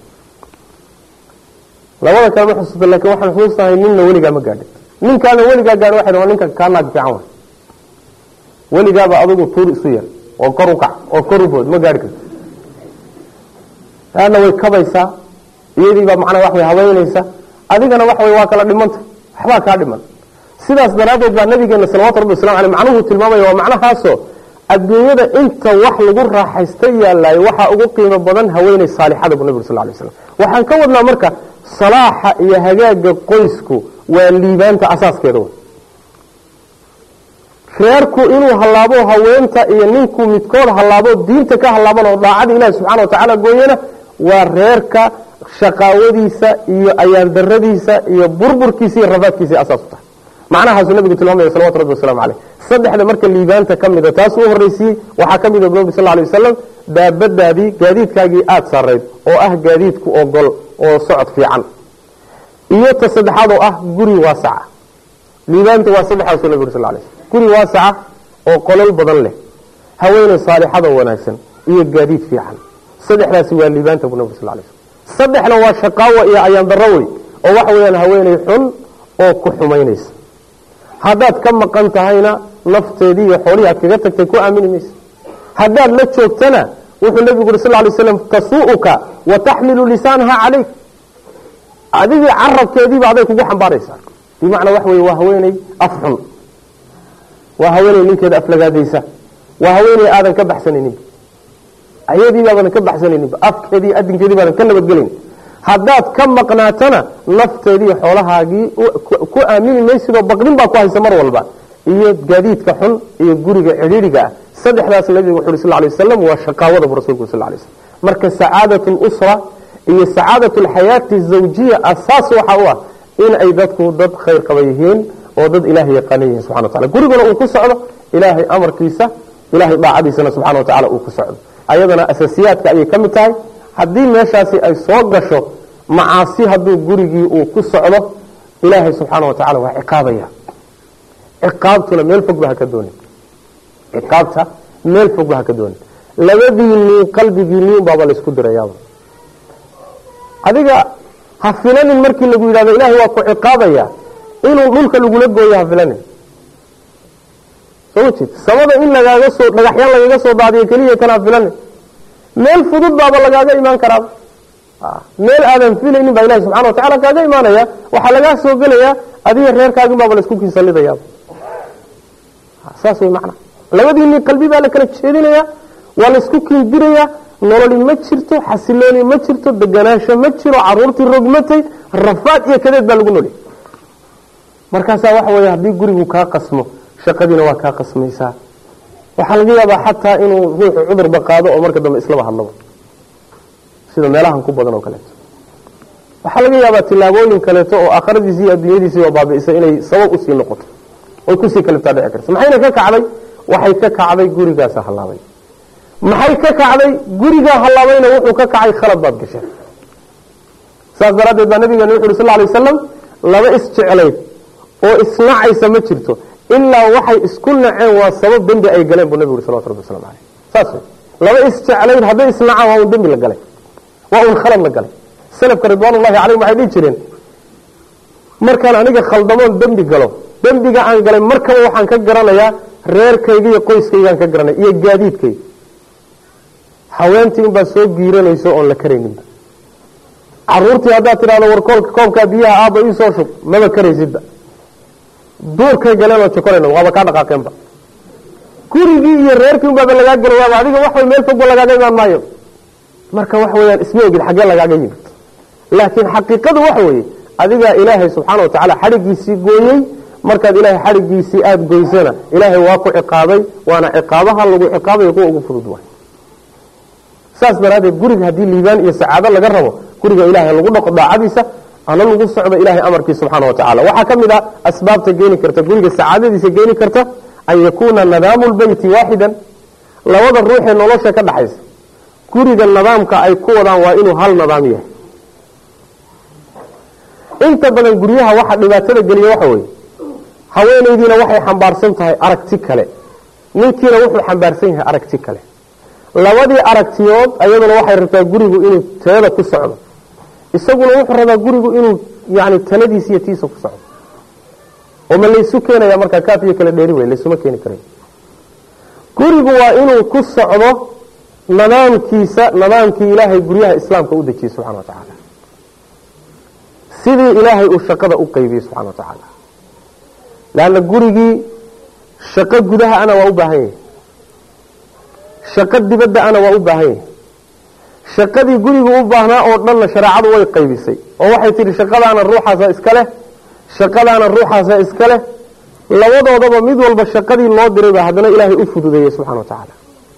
labada kale ma xusuusta lakin waxaan xusuustahay ninna weligaa ma gaadhid ninkaana weligaa gaadho waxay waa ninka kaa naag fiican way weligaaba adigu tuur isu yar oo kor u kac oo kor u bood ma gaadhi karto taana way kabaysaa iyadiibaa macnaa wax way habeynaysa adigana wax way waa kala dhimanta waxbaa kaa dhiman sidaas daraaddeed baa nabigeena salawatu rabbi waslamu aleyh macnuhu tilmaamaya waa macnahaasoo adduunyada inta wax lagu raaxaysta yaalaay waxaa ugu qiimo badan haweeney saalixada buu nabig sal lay slam waxaan ka wadnaa marka salaaxa iyo hagaaga qoysku waa liibaanta asaaskeeda w reerku inuu hallaabo haweenta iyo ninkuu midkood hallaabo diinta ka hallaaban oo daacada ilahi subxana wa tacaala gooyana waa reerka shaqaawadiisa iyo ayaandaradiisa iyo burburkiisa iyo rafaadkiisa asaas u tahay macnahaasuu nabigu tilmaamaya salawatu rabbi waslamu caleyh saddexda marka liibaanta ka mida taas uu horreysiiyey waxaa ka mida nabi sal lay wasalam daabadaadii gaadiidkaagii aada sarayd oo ah gaadiidku ogol oo socod fiican iyo ta saddexaad oo ah guri waasaca liibaanta waa saddexdaasuu nabig uri sal lay slm guri waasaca oo qolol badan leh haweeney saalixada wanaagsan iyo gaadiid fiican saddexdaasi waa liibaanta buu nabig sal lay slm saddexna waa shaqaawa iyo ayaandaro wey oo waxa weeyaan haweeney xun oo ku xumaynaysa haddaad ka maqan tahayna nafteedii iyo xoolihii aad kaga tagtay ku aamini maysa haddaad la joogtana wuxuu nabigu uri sal lay slam tasuu'uka wa taxmilu lisaanaha calayk adigii carabkeediiba aday kugu xambaaraysaa bimacnaa waxa weye waa haweeney af xun waa haweeney ninkeeda aflagaadaysa waa haweeney aadan ka baxsanayninba ayadiibaadan ka baxsanayninba afkeedii adinkeedii baadan ka nabadgelayn haddaad ka maqnaatana nafteedii xoolahaagii ku aamini maysidoo baqdin baa ku haysa mar walba iyo gaadiidka xun iyo guriga cidhiiriga ah saddexdaas nabigu wuxu uri sal lay wasalam waa shaqaawada bu rasulku sal lay slm marka sacaadat lusra iyo sacaadat alxayaati zawjiya asaas waxa u ah in ay dadku dad khayr qaba yihiin oo dad ilahay yaqaana yihiin subxana wa tacala guriguna uu ku socdo ilaahay amarkiisa ilahay daacadiisana subxana wa tacala uu ku socdo ayadana asaasiyaadka ayay ka mid tahay haddii meeshaasi ay soo gasho macaasi hadduu gurigii uu ku socdo ilaahay subxaana wa tacala waa ciqaabaya ciqaabtuna meel fogba haka doonin ciqaabta meel fogba haka doonin labadiinii qalbigiinii baaba laysku dirayaaba adiga ha filanin markii lagu yidhahdo ilaahay waa ku ciqaabaya inuu dhulka lagula gooyo ha filanin soo jeed samada in lagaaga soo dhagaxyaan lagaga soo daadiyo keliya kana ha filanin meel fudud baaba lagaaga imaan karaaba meel aadan filaynin baa ilahi subxana wa tacala kaaga imaanaya waxaa lagaa soo gelayaa adiga reerkaagin baaba laisku kinsalidayaaba saas way macna labadiinii qalbi baa la kala jeedinayaa waa laisku kiindirayaa nololi ma jirto xasilooni ma jirto deganaansho ma jiro caruurtii rogmatay rafaad iyo kadeed baa lagu noli markaasaa waxa weeye haddii gurigu kaa qasmo shaqadiina waa kaa qasmaysaa waxaa laga yaabaa xataa inuu ruuxu cudurba qaado oo marka dambe islaba hadlaba sida meelahan ku badan oo kaleeto waxaa laga yaabaa tilaabooyin kaleeto oo aakhiradiisi iyo adduunyadiisii oo baabi'isay inay sabab usii noqoto oy kusii kaliftaa dhici karta maxayna ka kacday waxay ka kacday gurigaasa hallaabay maxay ka kacday gurigaa hallaabayna wuxuu ka kacay khalad baad gasheen saas daraaddeed baa nabigeena wuxu uhi sal lay wasalam laba isjeclayd oo isnacaysa ma jirto ilaa waxay isku naceen waa sabab dembi ay galeen buu nabigu uri salawatu rabbi waslamu aleyh saas wey laba isjeclayd hadday isnacaan waa un dembi la galay waa un khalad la galay salafka ridwaanullahi calayhim waxay dhihi jireen markaan aniga khaldamoon dembi galo dembiga aan galay markaba waxaan ka garanayaa reerkayga iyo qoyskaygaan ka garanaya iyo gaadiidkayga haweentii inbaa soo giiranayso oon la karayninba caruurtii haddaad tidhahdo war koolka koobkaa biyaha aabba ii soo shub maba karaysidba duurkay galeen oo jokorayna waaba kaa dhaqaaqeenba gurigii iyo reerkii unbaaba lagaa gelayaaba adiga waxway meel fogba lagaaga imaan maayo marka waxa weyaan isma ogid xaggee lagaaga yimid laakiin xaqiiqadu waxa weeye adigaa ilaahay subxaana wa tacaala xadhigiisii gooyey markaad ilaahay xadhigiisii aada goysana ilaahay waa ku ciqaabay waana ciqaabaha lagu ciqaabayo kuwa ugu fudud waay saas daraaddeed guriga haddii liibaan iyo sacaado laga rabo guriga ilaahay lagu dhaqo daacadiisa ana lagu socdo ilaahay amarkiisa subxaana wa tacala waxaa ka mid ah asbaabta keeni karta guriga sacaadadiisa keeni karta an yakuuna nadaamu lbeyti waaxidan labada ruuxee nolosha ka dhaxaysa guriga nidaamka ay ku wadaan waa inuu hal nidaam yahay inta badan guryaha waxa dhibaatada geliya waxa weeye haweenaydiina waxay xambaarsan tahay aragti kale ninkiina wuxuu xambaarsan yahay aragti kale labadii aragtiyood ayaduna waxay rabtaa gurigu inuu teeda ku socdo isaguna wuxuu rabaa gurigu inuu yani taladiisa iyo tiisa ku socdo oo ma laysu keenaya markaa kaaf iyo kala dheeri wey laysuma keeni karay gurigu waa inuu ku socdo nidaamkiisa nidaamkii ilaahay guryaha islaamka u dejiyey subxana wa tacaala sidii ilaahay uu shaqada u qaybiyey subxana wa tacaala leanna gurigii shaqo gudaha ana waa u baahan yahay shaqo dibadda ana waa u baahan yahay shaqadii gurigu u baahnaa oo dhanna shareecadu way qaybisay oo waxay tihi shaqadaana ruuxaasa iska leh shaqadaana ruuxaasa iska leh labadoodaba mid walba shaqadii loo diray baa haddana ilaahay u fududeeyey subxana wa tacaala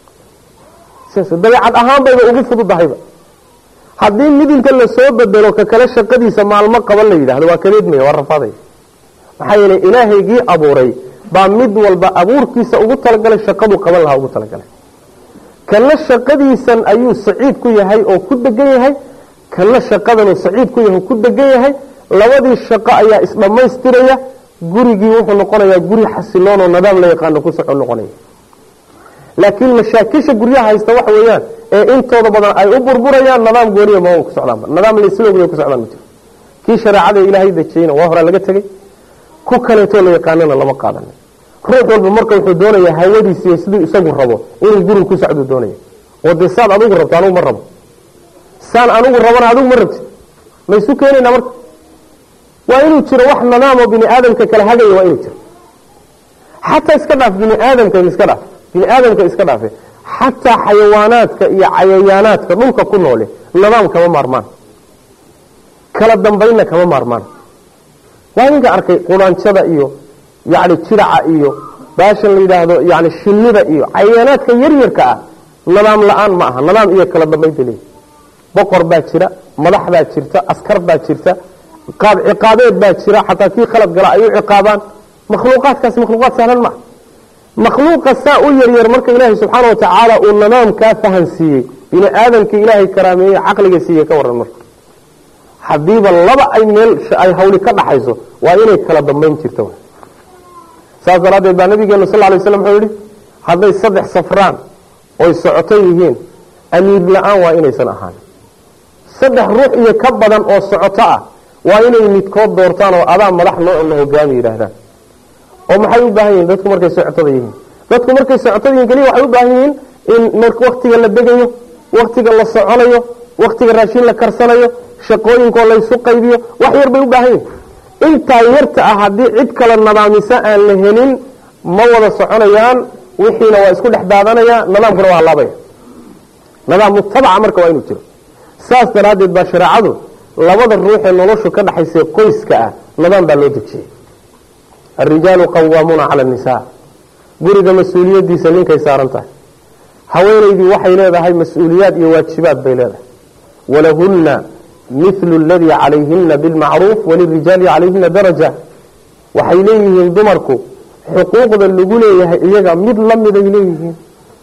dabeecad ahaan bayba ugu fududahayba haddii mid inta lasoo bedelo ka kale shaqadiisa maalmo qaban la yidhahdo waa kadeedmaya waa rafaadaya maxaa yeelay ilaahaygii abuuray baa mid walba abuurkiisa ugu talagalay shaqadu qaban lahaa ugu talagalay kana shaqadiisan ayuu saciid ku yahay oo ku degan yahay kana shaqadanuu saciid ku yahay oo ku degan yahay labadii shaqo ayaa isdhammaystiraya gurigii wuxuu noqonayaa guri xasiloon oo nidaam la yaqaano ku soco noqonaya laakiin mashaakisha guryaha haysta waxa weeyaan ee intooda badan ay u burburayaan nidaam gooniya ma ku socdaanba nidaam laisloogay ku socdaan ma jiro kii shareecada ilaahay dejiyeyna waa horaa laga tegey ku kaleetoo la yaqaanana lama qaadanin ruux walba marka wuxuu doonayaa hawadiisiiyo siduu isagu rabo inuu guriga ku socduu doonaya oo dee saan adigu rabto anugu ma rabo saan anigu rabana adigu ma rabti ma isu keenaynaa marka waa inuu jiro wax nidaamoo bini aadamka kala hagaya waa inuu jiro xataa iska dhaaf bini aadamka iska dhaaf bini aadamka iska dhaafe xataa xayawaanaadka iyo cayayaanaadka dhulka ku noole nidaam kama maarmaan kala dambaynna kama maarmaan waa idinka arkay quraanjada iyo yani jiraca iyo baashan la yidhaahdo yani shinnida iyo cayayaanaadka yaryarka ah nidaam la-aan ma aha nidaam iyo kala dambayn bay leeyihi boqor baa jira madax baa jirta askar baa jirta qaab ciqaabeed baa jira xataa kii khalad gala ay u ciqaabaan makhluuqaadkaasi makhluuqaad sahlan maaha makhluuqa saa u yaryar marka ilaahay subxaana wa tacaala uu nidaamkaa fahansiiyey bini aadamka ilaahay karaameeyey caqliga siiye ka waran marka haddiiba laba ay meel ay hawli ka dhaxayso waa inay kala dambayn jirto saas daraaddeed baa nabigeenu sal lay slam wuxuu yihi hadday saddex safraan oy socoto yihiin amiir la-aan waa inaysan ahaan saddex ruux iyo ka badan oo socoto ah waa inay midkood doortaan oo adaa madax noo la hogaami yidhaahdaan oo maxay u baahan yihiin dadku markay socotada yihiin dadku markay socotada yihiin keliya waxay u baahan yihiin in waktiga la degayo waktiga la soconayo waktiga raashin la karsanayo shaqooyinkoo laysu qaybiyo wax yar bay u baahan yihin intaa yarta ah haddii cid kale nadaamisa aan la helin ma wada soconayaan wixiina waa isku dhex daadanaya nidaamkuna waa halaabaya nidaam mutabaca marka waa inuu jiro saas daraaddeed baa shareecadu labada ruuxee noloshu ka dhaxaysa qoyska ah nidaam baa loo dejiyey arijaalu qawaamuuna cala annisaa guriga mas-uuliyadiisa ninkay saaran tahay haweenaydii waxay leedahay mas-uuliyaad iyo waajibaad bay leedahay walahunna mithlu aladii calayhina bilmacruuf walirijaali calayhina daraja waxay leeyihiin dumarku xuquuqda lagu leeyahay iyaga mid la miday leeyihiin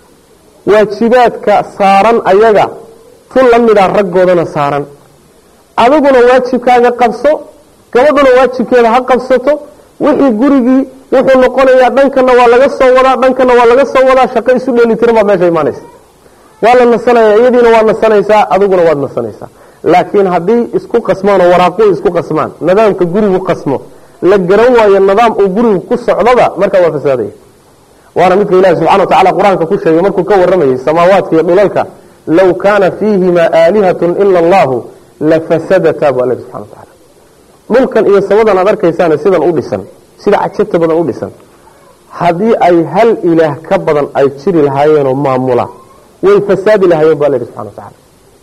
waajibaadka saaran ayaga tu la mida raggoodana saaran adiguna waajibkaaga qabso gabadhuna waajibkeeda ha qabsato wixii gurigii wuxuu noqonayaa dhankana waa laga soo wadaa dhankana waa laga soo wadaa shaqo isu dheelitiran baa meesha imaanaysa waa la nasanaya iyadiina waad nasanaysaa adiguna waad nasanaysaa laakiin haddii isku qasmaan oo waraaquu isku qasmaan nidaamka gurigu qasmo la garan waayo nidaam uu gurigu ku socdoba markaa waa fasaadaya waana midka ilahi subxana wa tacala qur-aanka ku sheegay markuu ka waramayay samaawaadka iyo dhulalka low kaana fiihima aalihatun ila allahu lafasadata bu alla subxana wa tacala dhulkan iyo samadan aad arkaysaana sidan u dhisan sida cajabta badan u dhisan haddii ay hal ilaah ka badan ay jiri lahaayeenoo maamula way fasaadi lahaayeen bu alla yidhi subxana wa tacala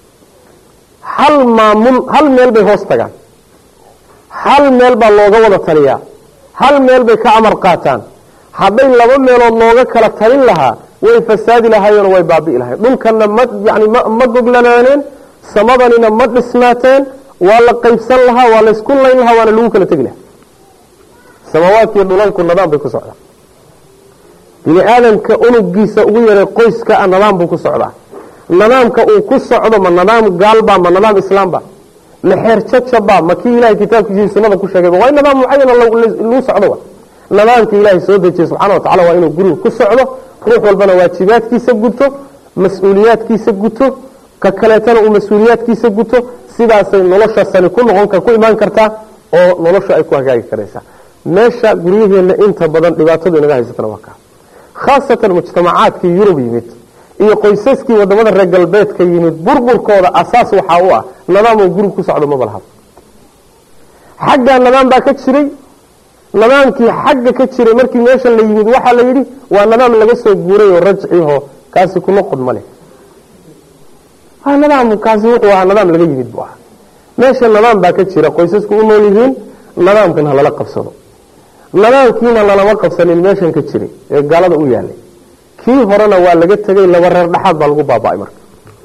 hal maamul hal meel bay hoos tagaan hal meel baa looga wada taliyaa hal meel bay ka amar qaataan hadday laba meelood looga kala talin lahaa way fasaadi lahaayeenoo way baabi'i lahayen dhulkanna ma yani ma goglanaaneen samadanina ma dhisnaateen waa la qaybsan lahaa waa laysku layn lahaa waana lagu kala tegi lahaa samaawaadkiiyo dhulalku nidaam bay ku socdaa bini aadamka unugiisa ugu yaray qoyska a nidaam buu ku socdaa nidaamka uu ku socdo ma nidaam gaalba ma nidaam islaamba ma xeer jajaba ma kii ilahay kitaabkiisii sunada ku sheegayba waa in nidaam mucayana lagu socdo nidaamka ilaahay soo dejiyey subxana wa tacala waa inuu guriga ku socdo ruux walbana waajibaadkiisa guto mas-uuliyaadkiisa guto ka kaleetana uu mas-uuliyaadkiisa guto sidaasay nolosha sani ku noqon ku imaan kartaa oo nolosha ay ku hagaagi karaysaa meesha guryaheenna inta badan dhibaatadu inaga haysatana waa kaa khaasatan mujtamacaadkii yurub yimid iyo qoysaskii wadamada reer galbeedka yimid burburkooda asaas waxaa u ah nidaamuu guriga ku socdo maba lahaba xaggaa nidaam baa ka jiray nidaamkii xagga ka jiray markii meesha la yimid waxaa la yidhi waa nidaam laga soo guuray oo rajciho kaasi ku noqod ma leh nidaamkaasi wuxuu ahaa nidaam laga yimid buu ahaa meesha nidaam baa ka jira qoysasku u nool yihiin nidaamkan ha lala qabsado nidaamkiina lalama qabsanin meeshan ka jiray ee gaalada u yaalay kii horena waa laga tegay laba reer dhexaad baa lagu baaba'ay marka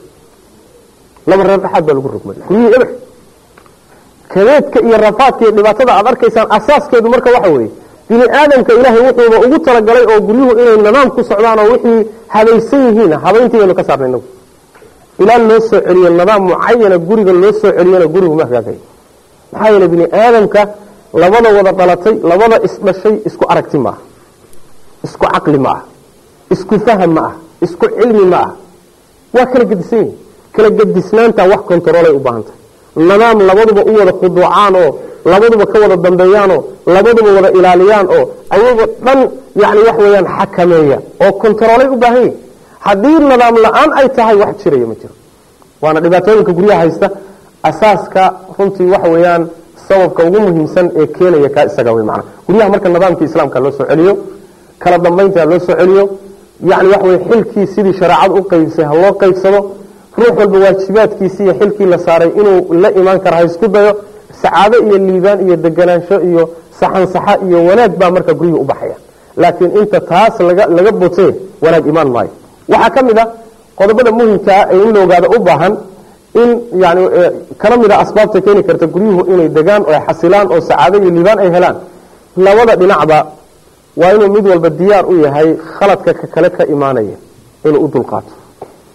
laba reer dhexaad baa lagu rogmay guryihii eber kadeedka iyo rafaadka iyo dhibaatada aad arkaysaan asaaskeedu marka waxa weeye bini aadamka ilaahay wuxuuba ugu talagalay oo guryuhu inay nidaam ku socdaan oo wixii habaysan yihiin habayntii baynu ka saarnay inagu ilaa loo soo celiyo nidaam mucayana guriga loo soo celiyana gurigu ma hagaagayo maxaa yeele bini aadamka labada wada dhalatay labada isdhashay isku aragti ma aha isku caqli ma aha isku faham ma ah isku cilmi ma ah waa kala gedisan yihin kala gedisnaanta wax kontaroolay u baahan tahay nidaam labaduba u wada khuduucaan oo labaduba ka wada dambeeyaanoo labaduba wada ilaaliyaan oo ayagoo dhan yani wax weeyaan xakameeya oo kontaroolay u baahan yihin haddii nidaam la-aan ay tahay wax jiraya ma jiro waana dhibaatooyinka guryaha haysta asaaska runtii waxa weeyaan sababka ugu muhiimsan ee keenaya kaa isaga wey macana guryaha marka nidaamkii islaamka loo soo celiyo kala dambaynta loo soo celiyo yani waxa weye xilkii sidii shareecadu u qaybsay ha loo qaybsado ruux walba waajibaadkiisii iyo xilkii la saaray inuu la imaan kara ha isku dayo sacaado iyo liibaan iyo deganaansho iyo saxansaxa iyo wanaag baa marka guryihi u baxaya laakiin inta taas laga laga botee wanaag imaan maayo waxaa ka mid a qodobada muhimkaa ee in la ogaado u baahan in yani kana mid a asbaabta keeni karta guryuhu inay degaan oo xasilaan oo sacaado iyo liibaan ay helaan labada dhinacba waa inuu mid walba diyaar u yahay khaladka ka kale ka imaanaya inuu u dulqaato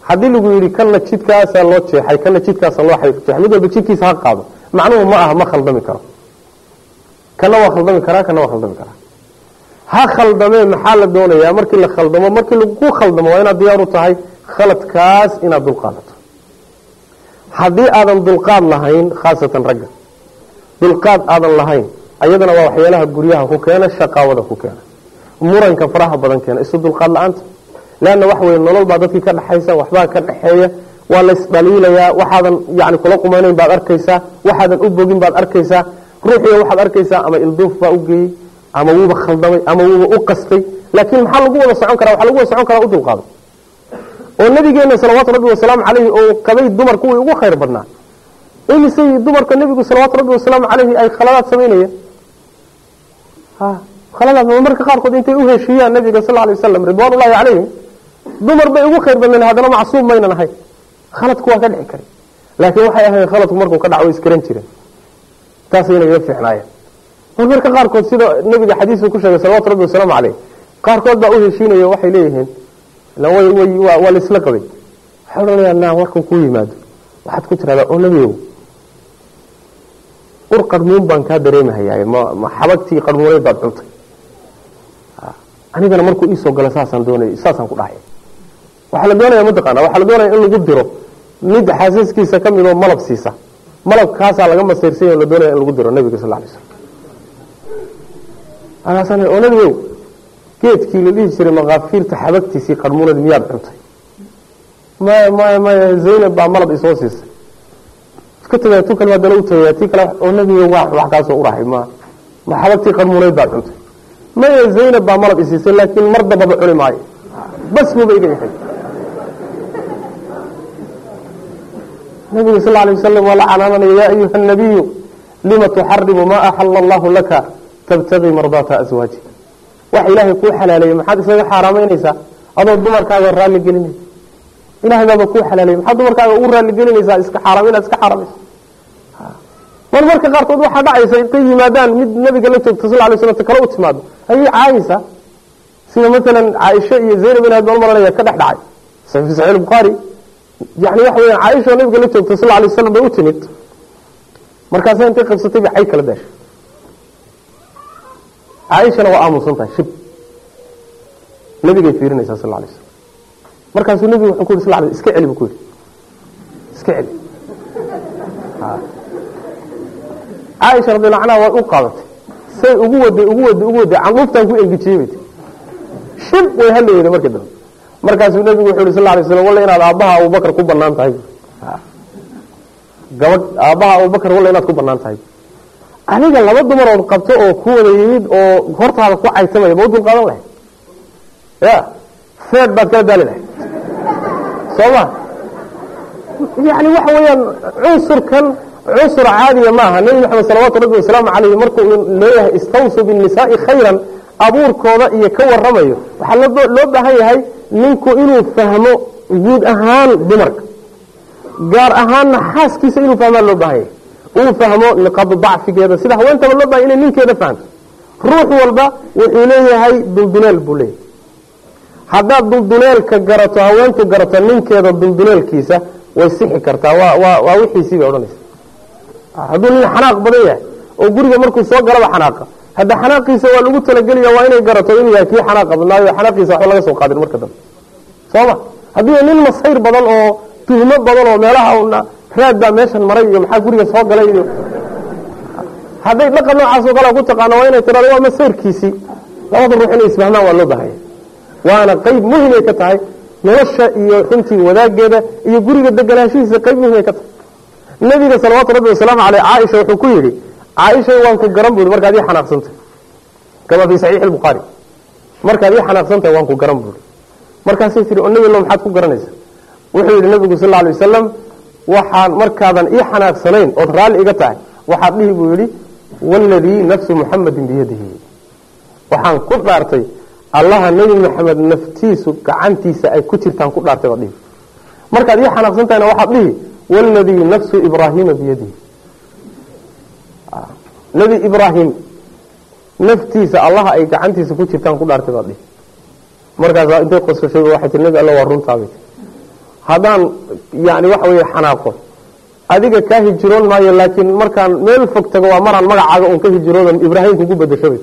haddii lagu yidhi kanna jidkaasaa loo jeexay kanna jidkaasa loo jeexay mid walba jidkiisa ha qaado macnuhu ma aha ma khaldami karo kana waa khaldami karaa kana waa khaldami karaa ha khaldamee maxaa la doonayaa markii la khaldamo markii lagu khaldamo waa inaad diyaar u tahay khaladkaas inaad dulqaadato haddii aadan dulqaad lahayn khaasatan ragga dulqaad aadan lahayn ayadana waa waxyaalaha guryaha ku keena shaqaawada ku keena muranka faraha badan keena isu dulqaad la-aanta leanna waxa weye nolol baa dadkii ka dhexaysa waxbaa ka dhexeeya waa la isdhaliilayaa waxaadan yani kula qumeynayn baad arkaysaa waxaadan u bogin baad arkaysaa ruuxiga waxaad arkaysaa ama ilduuf baa u geeyey ama wuuba khaldamay ama wuuba u qastay laakiin maxaa lagu wada socon karaa waxaa lagu wada socon karaa u dulqaado oo nabigeena salawaatu rabbi wasalaamu caleyhi oo qabay dumar kuwii ugu khayr badnaa imisay dumarka nebigu salawaatu rabbi wasalaamu caleyhi ay khaladaad samaynayeen khaladaad marmarka qaarkood intay u heshiiyaan nabiga sal alay wasalam ridwaan ullahi calayhim dumar bay ugu khayr badneen haddana macsuum maynan ahayn khaladku waa ka dhici karay laakiin waxay ahayd khaladku markuu ka dhaco way iskaran jireen taasayna iga fiicnaayeen marmarka qaarkood sida nabiga xadiisku ku sheegay salawatu rabbi wasalaamu caleyh qaarkood baa u heshiinaya waxay leeyihiin waa laisla qabay waxay odhanayaa naa warkan kuu yimaado waxaad ku tiradaa oo nebigow ur qarmuun baan kaa dareemahayaay ma xabagtii qarmuuneed baad cuntay anigana markuu iisoo gala saasaan doonay saasaan ku dhahay waxaa la doonaya mataqaana waxaa la doonaya in lagu diro mid xaasaskiisa ka midoo malab siisa malabkaasaa laga masayrsanyo la doonaya in lagu diro nabiga sal lay slam alaasaan oo nebigow geedkii la dhihi jiray makaafiirta xabagtiisii qarmuuneed miyaad cuntay maya maya maya zaynab baa malab isoo siisay iska tagaya tu kale baa dala u tagaya tii kale oo nebiga waa wax kaasoo urahay ma ma xabagtii qarmuuneyd baad cuntay maya zaynab baa malab isiisay laakiin mar dambaba cuni maayo bas buuba iga yahay nabiga sal alay wasalam waa la canaananaya yaa ayuha nabiyu lima tuxarimu maa axala allahu laka tabtagii mardaata aswaajika wax ilaahay kuu xalaaleeyey maxaad isaga xaaraamaynaysaa adoo dumarkaaga raalli gelinaysa ilahay baaba kuu xalaaleeyey maxaad dumarkaaga ugu raalli gelinaysaa iska xaaraam inaad iska xaaraamayso mar marka qaarkood waxaa dhacaysa intay yimaadaan mid nabiga la joogta sal lay slam kale u timaado ayay caayaysaa sida maalan caaisha iyo zaynab in baan maranaya ka dhex dhacay fi saxiix bukhaari yani waxa weya caaisha oo nabiga la joogta sal lay waslam bay u timid markaasa intay qabsatay bay cay kala daashay caaishana waa aamusan tahay shib nabigay fiirinaysaa sal lay slam markaasuu nebigu wuxuu ku yiri sal iska celi buu ku yidhi iska celi caaisha radiallahu canha way u qaadatay say ugu waday ugu waday ugu waday canduuftaan ku engejiyey bay tii shib way hadlayda markii dambe markaasuu nebigu wuxuu yhi sal lay slam walla inaad aabbaha abubakar ku banaan tahay gabadh aabbaha abubakar walla inaad ku banaan tahay adiga laba dumarood qabto oo ku wada yimid oo hortaada ku caytamaya ma u dul qaadan lahayd ya feed baad kala daali lahayd soo ma yani waxa weeyaan cunsurkan cunsur caadiya maaha nebi maxamed salawaatu rabbi wasalaamu caleyh markuu leeyahay istawsuu binnisaai khayran abuurkooda iyo ka waramayo waxaa loo baahan yahay ninku inuu fahmo guud ahaan dumarka gaar ahaanna xaaskiisa inuu fahmaa loo baahan yahay uu fahmo niqaadu dacfigeeda sida haweentaba loo bahay inay ninkeeda fahamto ruux walba wuxuu leeyahay dulduleel buu leeyahay haddaad dulduleelka garato haweentu garato ninkeeda dulduleelkiisa way sixi kartaa waa waa waa wixiisii bay odhanaysa hadduu nin xanaaq badan yahay oo guriga markuu soo galaba xanaaqa hadda xanaaqiisa waa lagu talagelaya waa inay garato inuu yahay kii xanaaqa badnaayo xanaaqiisa waxba laga soo qaadin marka dambe sooma haddii nin masayr badan oo tuhmo badan oo meelaha raad baa meeshan maray iyo maxaa guriga soo galay iyo hadday dhaqan noocaasoo kale ku taqaano waa inay tirado waa masayrkiisii labada ruux inay isfahmaan waa loo baahanya waana qayb muhimay ka tahay nolosha iyo runtii wadaageeda iyo guriga deganaanshihiisa qayb muhimay ka tahay nabiga salawaatu rabbi wasalaamu caleyh caaisha wuxuu ku yidhi caaisha waan ku garan buui markaad ii xanaaqsantahy kama fii saxiixi lbukhaari markaad ii xanaaqsantahay waan ku garan buui markaasay tihi oo nebi lo maxaad ku garanaysa wuxuu yidhi nabigu sal alay wasalam waxaan markaadan ii xanaaqsanayn ood raalli iga tahay waxaad dhihi buu yidhi waladii nafsu muxamadin biyadihi waxaan ku dhaartay allaha nebi maxamed naftiisu gacantiisa ay ku jirtaan ku dhaartay baad dhihi markaad ii xanaaqsan tahayna waxaad dhihi waladii nafsu ibraahiima biyadihi nebi ibraahim naftiisa allaha ay gacantiisa ku jirtaan ku dhaartay baad dhihi markaas intay qosashay waxay tii nebi alla waa runtaabay haddaan yani waxa weeye xanaaqo adiga kaa hijiroon maayo laakiin markaan meel fog tago waa maraan magacaaga un ka hijiroodan ibraahim kugu bedasho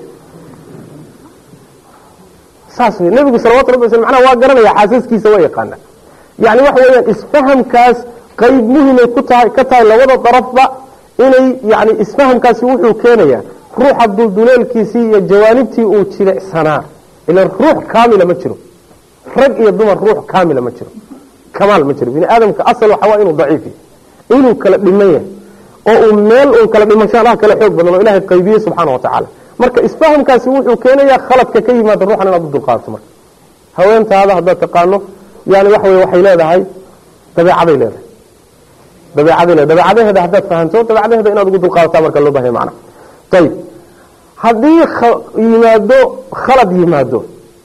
saas wey nebigu salawatu rabbi wasl macnaha waa garanaya xaasaskiisa waa yaqaana yani waxa weeyaan isfahamkaas qayb muhimay ku tahay ka tahay labada darafba inay yani isfahamkaasi wuxuu keenayaa ruuxa dulduleelkiisii iyo jawaanibtii uu jilicsanaa ila ruux kaamila ma jiro rag iyo dumar ruux kaamila ma jiro kamaal ma jiro bini aadamka asal waxa waa inuu daciif yahay inuu kala dhiman yahay oo uu meel uun kala dhimashaanaha kala xoog badan oo ilaahay qaybiyey subxaana wa tacaala marka isfahamkaasi wuxuu keenayaa khaladka ka yimaada ruuxan inaad u dulqaadato marka haweentaada haddaad taqaano yani waxa wey waxay leedahay dabeecaday leedahay dabeecaday leedahay dabeecadaheeda haddaad fahanto dabeecadaheeda inaad ugu dulqaadataa marka loo bahaya macna ayib haddii yimaado khalad yimaado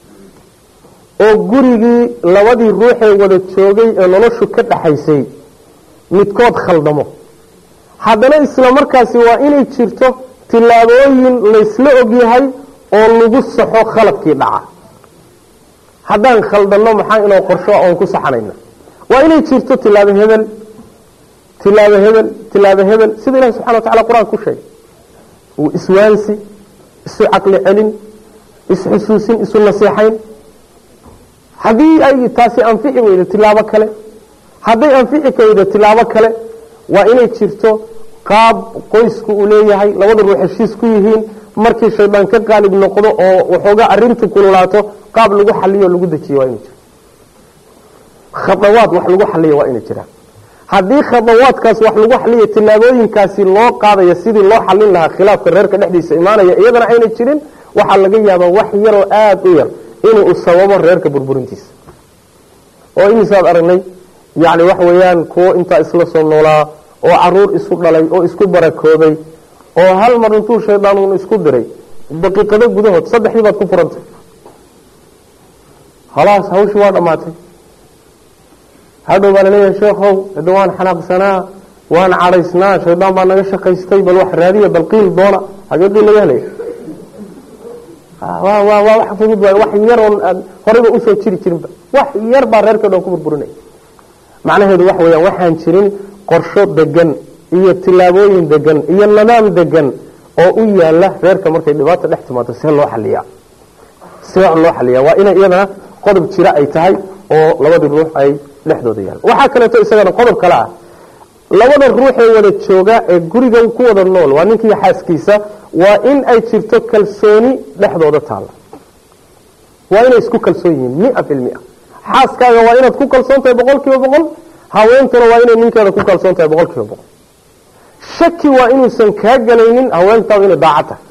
oo gurigii labadii ruuxee wada joogay ee noloshu ka dhaxaysay midkood khaldamo haddana isla markaasi waa inay jirto tillaabooyin laysla ogyahay oo lagu saxo khaladkii dhaca haddaan khaldanno maxaa inoo qorsho oon ku saxanayna waa inay jirto tilaabo hebel tilaabo hebel tilaabo hebel sida ilahi subxana wa tacala qur-aanka ku sheegay uu iswaansi isu caqli celin isxusuusin isu naseexayn haddii ay taasi anfici weydo tilaabo kale hadday anfici kaweydo tilaabo kale waa inay jirto qaab qoysku uu leeyahay labada ruux heshiis ku yihiin markii shaydaan ka qaalib noqdo oo waxoogaa arintu kululaato qaab lagu xaliyo lagu dejiyo waa inay jiro khadawaad wax lagu xaliyo waa inay jiraan haddii khadawaadkaas wax lagu xaliyo tilaabooyinkaasi loo qaadayo sidii loo xalin lahaa khilaafka reerka dhexdiisa imaanaya iyadana aynay jirin waxaa laga yaabaa wax yaroo aada u yar inuu sababo reerka burburintiisa oo imisaad aragnay yani waxa weeyaan kuwo intaa isla soo noolaa oo caruur isu dhalay oo isku barakoobay oo hal mar intuu shaydaan uun isku diray daqiiqado gudahood saddexdii baad ku furantay halaas hawshii waa dhammaatay hadhow baa laleeyahay sheekhow hada waan xanaaqsanaa waan cadhaysnaa shaydaan baa naga shaqaystay bal wax raadiya bal qiil doona hagee qiil laga helaya waa waa waa wax fudud waay wax yar oon aad horeyba usoo jiri jirinba wax yar baa reerka dhan ku burburinaya macnaheedu waxa weeyaan waxaan jirin qorsho degan iyo tilaabooyin degan iyo nidaam degan oo u yaala reerka markay dhibaata dhex timaado see loo xaliyaa see loo xaliyaa waa inay iyadana qodob jira ay tahay oo labadii ruux ay dhexdooda yaala waxaa kaleeto isagana qodob kale ah labada ruuxee wada jooga ee guriga ku wada nool waa ninkiiyo xaaskiisa waa in ay jirto kalsooni dhexdooda taalla waa inay isku kalsoon yihiin mia fi lmia xaaskaaga waa inaad ku kalsoon tahay boqol kiiba boqol haweentuna waa inay ninkeeda ku kalsoon tahay boqol kiiba boqol shaki waa inuusan kaa gelaynin haweentaadu inay daaca tahay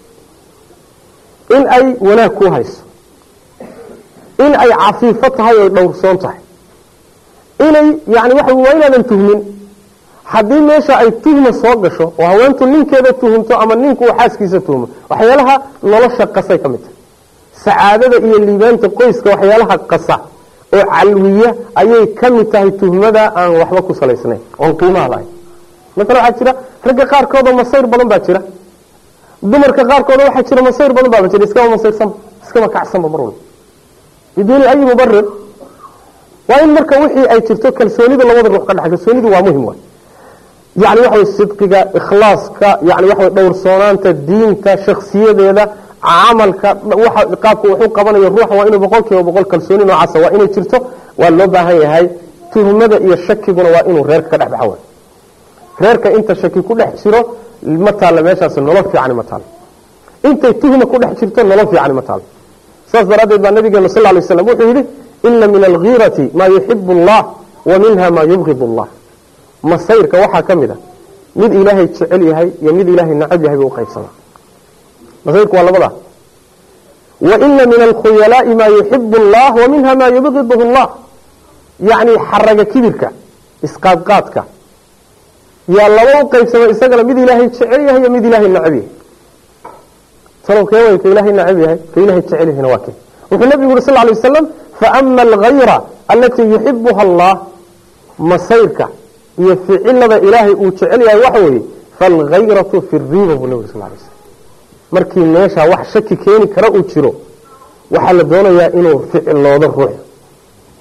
in ay wanaag ku hayso in ay cafiifo tahay oy dhowrsoon tahay inay yani waxa waa inaadan tuhmin haddii meesha ay tuhma soo gasho oo haweentu ninkeeda tuhumto ama ninku uu xaaskiisa tuhmo waxyaalaha nolosha qasay ka mid tahay sacaadada iyo liibaanta qoyska waxyaalaha qasa oo calwiya ayay ka mid tahay tuhmada aan waxba ku salaysnayn oon qiimaha lahayn maala waxaa jira ragga qaarkoodoo masayr badan baa jira dumarka qaarkooda waxaa jira masayr badan baaba jira iskama masayrsanba iskama kacsanba mar walba biduuni ayi mubarir waa in marka wixii ay jirto kalsoonida labada ruux ka dhexa kalsoonidu waa muhim waay yani waxa way sidqiga ikhlaaska yani waxa way dhowrsoonaanta diinta shaksiyadeeda camalka waxa qaabka wuxuu qabanayo ruuxa waa inuu boqol kiiba boqol kalsooni noocaasa waa inay jirto waa loo baahan yahay tuhmada iyo shakiguna waa inuu reerka ka dhex baxa waay reerka inta shaki ku dhex jiro ma taalla meeshaas nolol fiicani ma taalo intay tuhma ku dhex jirto nolol fiicani ma taalo saas daraaddeed baa nabigeena sal lay slam wuxuu yidhi ina min algiirati maa yuxibu allah wa minha maa yubgid allah masayrka waxaa ka mid a mid ilaahay jecel yahay iyo mid ilaahay nacab yahay buu uqaybsamaa masayrku waa labada wa ina min alkhuyalaai maa yuxibu allah wa minha maa yubgiduhu allah yacni xaraga kibirka isqaadqaadka yaa laba u qaybsama isagana mid ilaahay jecel yahay iyo mid ilaahay nacab yahay talow kee way ka ilaahay nacab yahay ka ilaahay jecel yahayna waa kee wuxuu nabigu yuri sal ly waslam faama algayra alatii yuxibuha allah masayrka iyo ficilada ilaahay uu jecel yahay waxa weeye faalgayratu fi riba buu nabig sal lay slam markii meeshaa wax shaki keeni kara uu jiro waxaa la doonayaa inuu ficiloodo ruux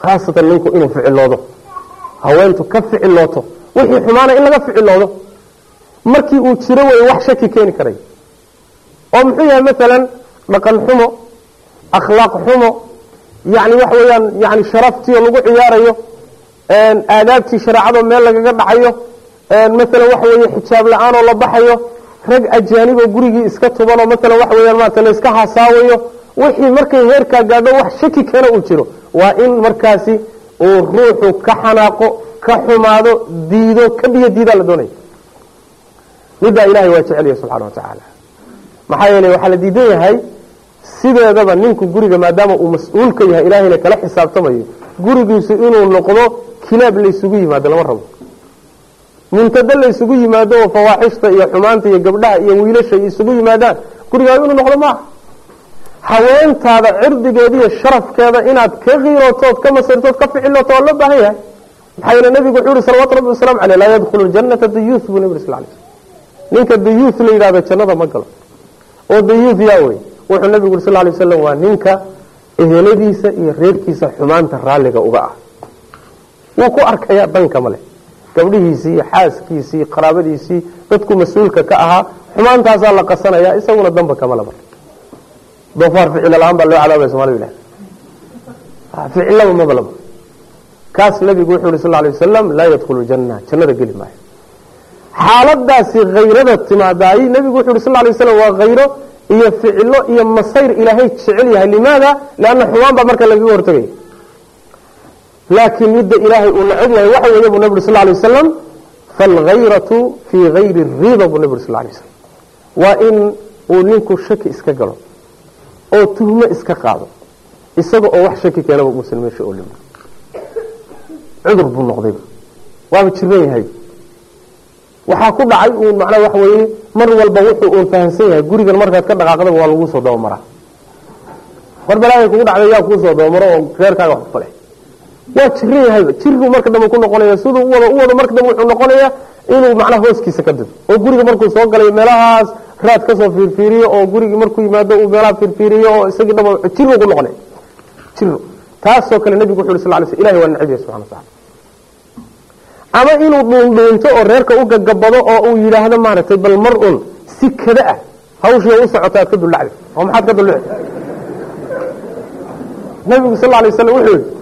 khaasatan ninku inuu ficiloodo haweentu ka ficilooto wixii xumaana in laga ficiloodo markii uu jiro wey wax shaki keeni karay oo muxuu yahay maalan dhaqan xumo akhlaaq xumo yani waxa weeyaan yani sharaftii oo lagu ciyaarayo aadaabtii shareecadoo meel lagaga dhacayo maalan waxa weeye xijaab la-aan oo la baxayo rag ajaaniboo gurigii iska tubanoo maalan waxa weyaan maarata la iska hasaawayo wixii markay heerkaa gaadho wax shaki keena uu jiro waa in markaasi uu ruuxu ka xanaaqo ka xumaado diido ka biyo diidaa la doonaya middaa ilahay waa jecelya subxana wa tacaala maxaa yeeley waxaa la diidan yahay sideedaba ninku guriga maadaama uu mas-uul ka yahay ilaahayna kala xisaabtamayo gurigiisu inuu noqdo kilaab laysugu yimaado lama rabo muntado laysugu yimaado oo fawaaxishta iyo xumaanta iyo gabdhaha iyo wiilasha isugu yimaadaan gurigaaga inuu noqdo maaha haweentaada cirdigeeda iyo sharafkeeda inaad ka kiirootood ka masirtood ka ficilooto waa loo baahan yahay maxaa yeele nabigu wuxuu yihi salawatu rabbi wasalaamu caleyh laa yadkhulu ljanata dayuuth buu nabi sal lay slm ninka dayuuth la yidhahdo jannada ma galo oo dayuuth yaa wey wuxuu nabigu yuri sal lay waslam waa ninka eheladiisa iyo reerkiisa xumaanta raalliga uga ah wuu ku arkayaa danka male gabdhihiisii iyo xaaskiisii iyo qaraabadiisii dadku mas-uulka ka ahaa xumaantaasaa la qasanaya isaguna danba kama laba doofaar ficila la-aan baa loo cadaabaya somalida ilah ficilaba maba laba kaas nabigu wuxuu yhi sal lay wasalam laa yadkhulu janna jannada geli maayo xaaladaasi hayrada timaadaay nabigu wuxu yhi sal lay waslam waa hayro iyo ficilo iyo masayr ilaahay jecel yahay limaada lianna xumaan baa marka lagaga hortagaya laakiin midda ilaahay uu nacab yahay waxa weeye buu nabi uri sal lay wasalam faalhayratu fii hayri riba buu nabi uri sal lay waslam waa in uu ninku shaki iska galo oo tuhmo iska qaado isaga oo wax shaki keenaba uusan meesha oo limi cudur buu noqdayba waaba jiran yahay waxaa ku dhacay uun macnaa waxa weeye mar walba wuxuu uun fahamsan yahay gurigan markaad ka dhaqaaqdaba waa lagu soo dabamaraa war balaahay kugu dhacday yaa kuu soo dabamaro oo reerkaaga wax kufale waa jiran yahayba jiruu marka dambe ku noqonaya siduu u wado u wado marka dambe wuxuu noqonayaa inuu macnaha hooskiisa ka dido oo guriga markuu soo galayo meelahaas raad kasoo fiirfiiriyo oo gurigii markuu yimaado uu meelaha fiirfiiriyo oo isagii dhaba jiruu ku noqonaya jiro taasoo kale nabigu wuxu yhi sal lay sl ilahi waa nacib yahay subxana wa tacala ama inuu dhuundhuunto oo reerka u gagabado oo uu yidhaahdo maaragtay bal mar un si kada ah hawshii u socota aad ka dullacday oo maxaad ka dulluci nabigu sal lay waslam wuxuu yihi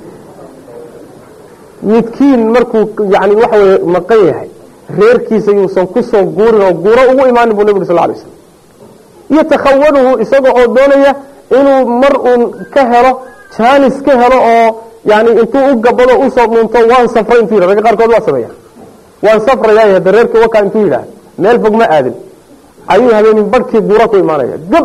midkiin markuu yani waxa weye maqan yahay reerkiisa yuusan kusoo guurin oo guuro ugu imaanin buu nabigu sal lay slam yatakhawanuhu isaga oo doonaya inuu mar uun ka helo jaanis ka helo oo yani intuu u gabado usoo dhuunto waan safray intuu yidhah ragga qaarkood waa sameeya waan safrayaa hadda reerkii wakaa intuu yidhaah meel fog ma aadin ayuu habeenin barhkii guura ku imaanaya gab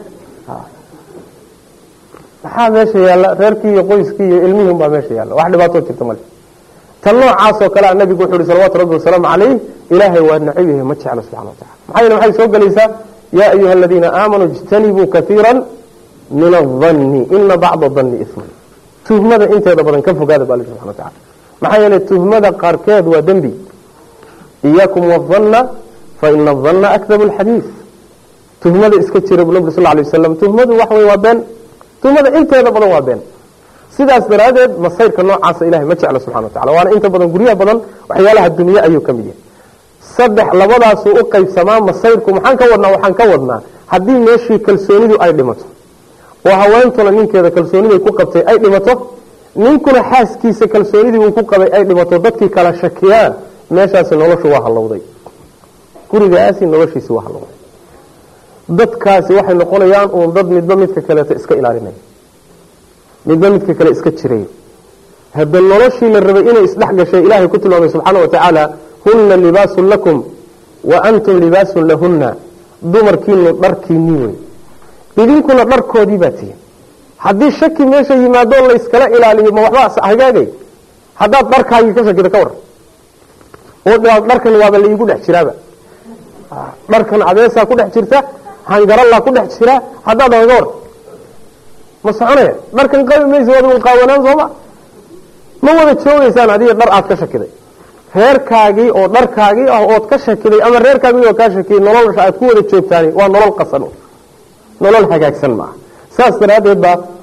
maxaa meesha yaalla reerkii iyo qoyskii iyo ilmihii unbaa meesha yaalla wax dhibaatoo jirta male tan noocaasoo kalea nabigu wuxu uhi salawatu rabbi wasalaamu calayh ilaahay waa nacib yahay ma jeclo subxana wa tacala maxaa yeele waxay soo gelaysaa yaa ayuha aladiina aamanuu ijtanibuu kaiira min adanni ina bacda danni isman tuhmada inteeda badan ka fogaada ba alla subxana wa tacala maxaa yeelay tuhmada qaarkeed waa dembi iyaakum wadanna fa ina adanna akdabu alxadiid tuhmada iska jira buu nabig sal lay wasalam tuhmadu waxa wey waa been tuhmada inteeda badan waa been sidaas daraaddeed masayrka noocaasa ilahay ma jeclo subxana wa tacala waana inta badan guryaha badan waxyaalaha dunye ayuu ka mid yahay saddex labadaasuu u qaybsamaa masayrku maxaan ka wadnaa waxaan ka wadnaa haddii meeshii kalsoonidu ay dhimato oo haweentuna ninkeeda kalsooniday ku qabtay ay dhimato ninkuna xaaskiisa kalsoonidii uu ku qabay ay dhimato dadkii kala shakiyaan meeshaasi noloshu waa hallowday gurigaasi noloshiisi waa hallowday dadkaasi waxay noqonayaan uun dad midba midka kaleeto iska ilaalinaya midba midka kale iska jirayo hadda noloshii la rabay inay isdhex gashay ilaahay ku tilmaamay subxaana wa tacaala hunna libaasun lakum wa antum libaasun lahunna dumarkiinu dharkiinii wey idinkuna dharkoodii baa tihin haddii shaki meesha yimaado layskala ilaaliyo ma waxba hagaagay haddaad dharkaagii ka shakida ka waran oo dharkan waaba laigu dhex jiraaba dharkan adeesaa ku dhex jirta hangarallaa ku dhex jira haddaad naga waran ma soconaya dharkan qabi maysa waad qaawanaan sooma ma wada joogaysaan adiga dhar aad ka shakiday reerkaagii oo dharkaagii ah ood ka shakiday ama reerkaagii oo kaa shakiyay nolosha aad ku wada joogtaani waa nolol qasan nolol hagaagsan maaha saas daraaddeed baa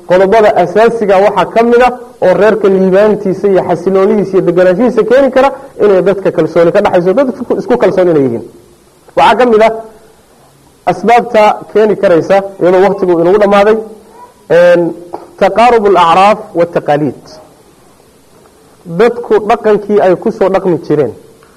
qodobada asaasiga waxaa ka mid a oo reerka liibaantiisa iyo xasiloonidiisa iyo deganaanshihiisa keeni kara inay dadka kalsooni ka dhexayso dad isku kalsoon inay yihiin waxaa ka mid a asbaabta keeni karaysa iyadoo waktigu inagu dhammaaday taqaarub alacraaf waataqaaliid dadku dhaqankii ay kusoo dhaqmi jireen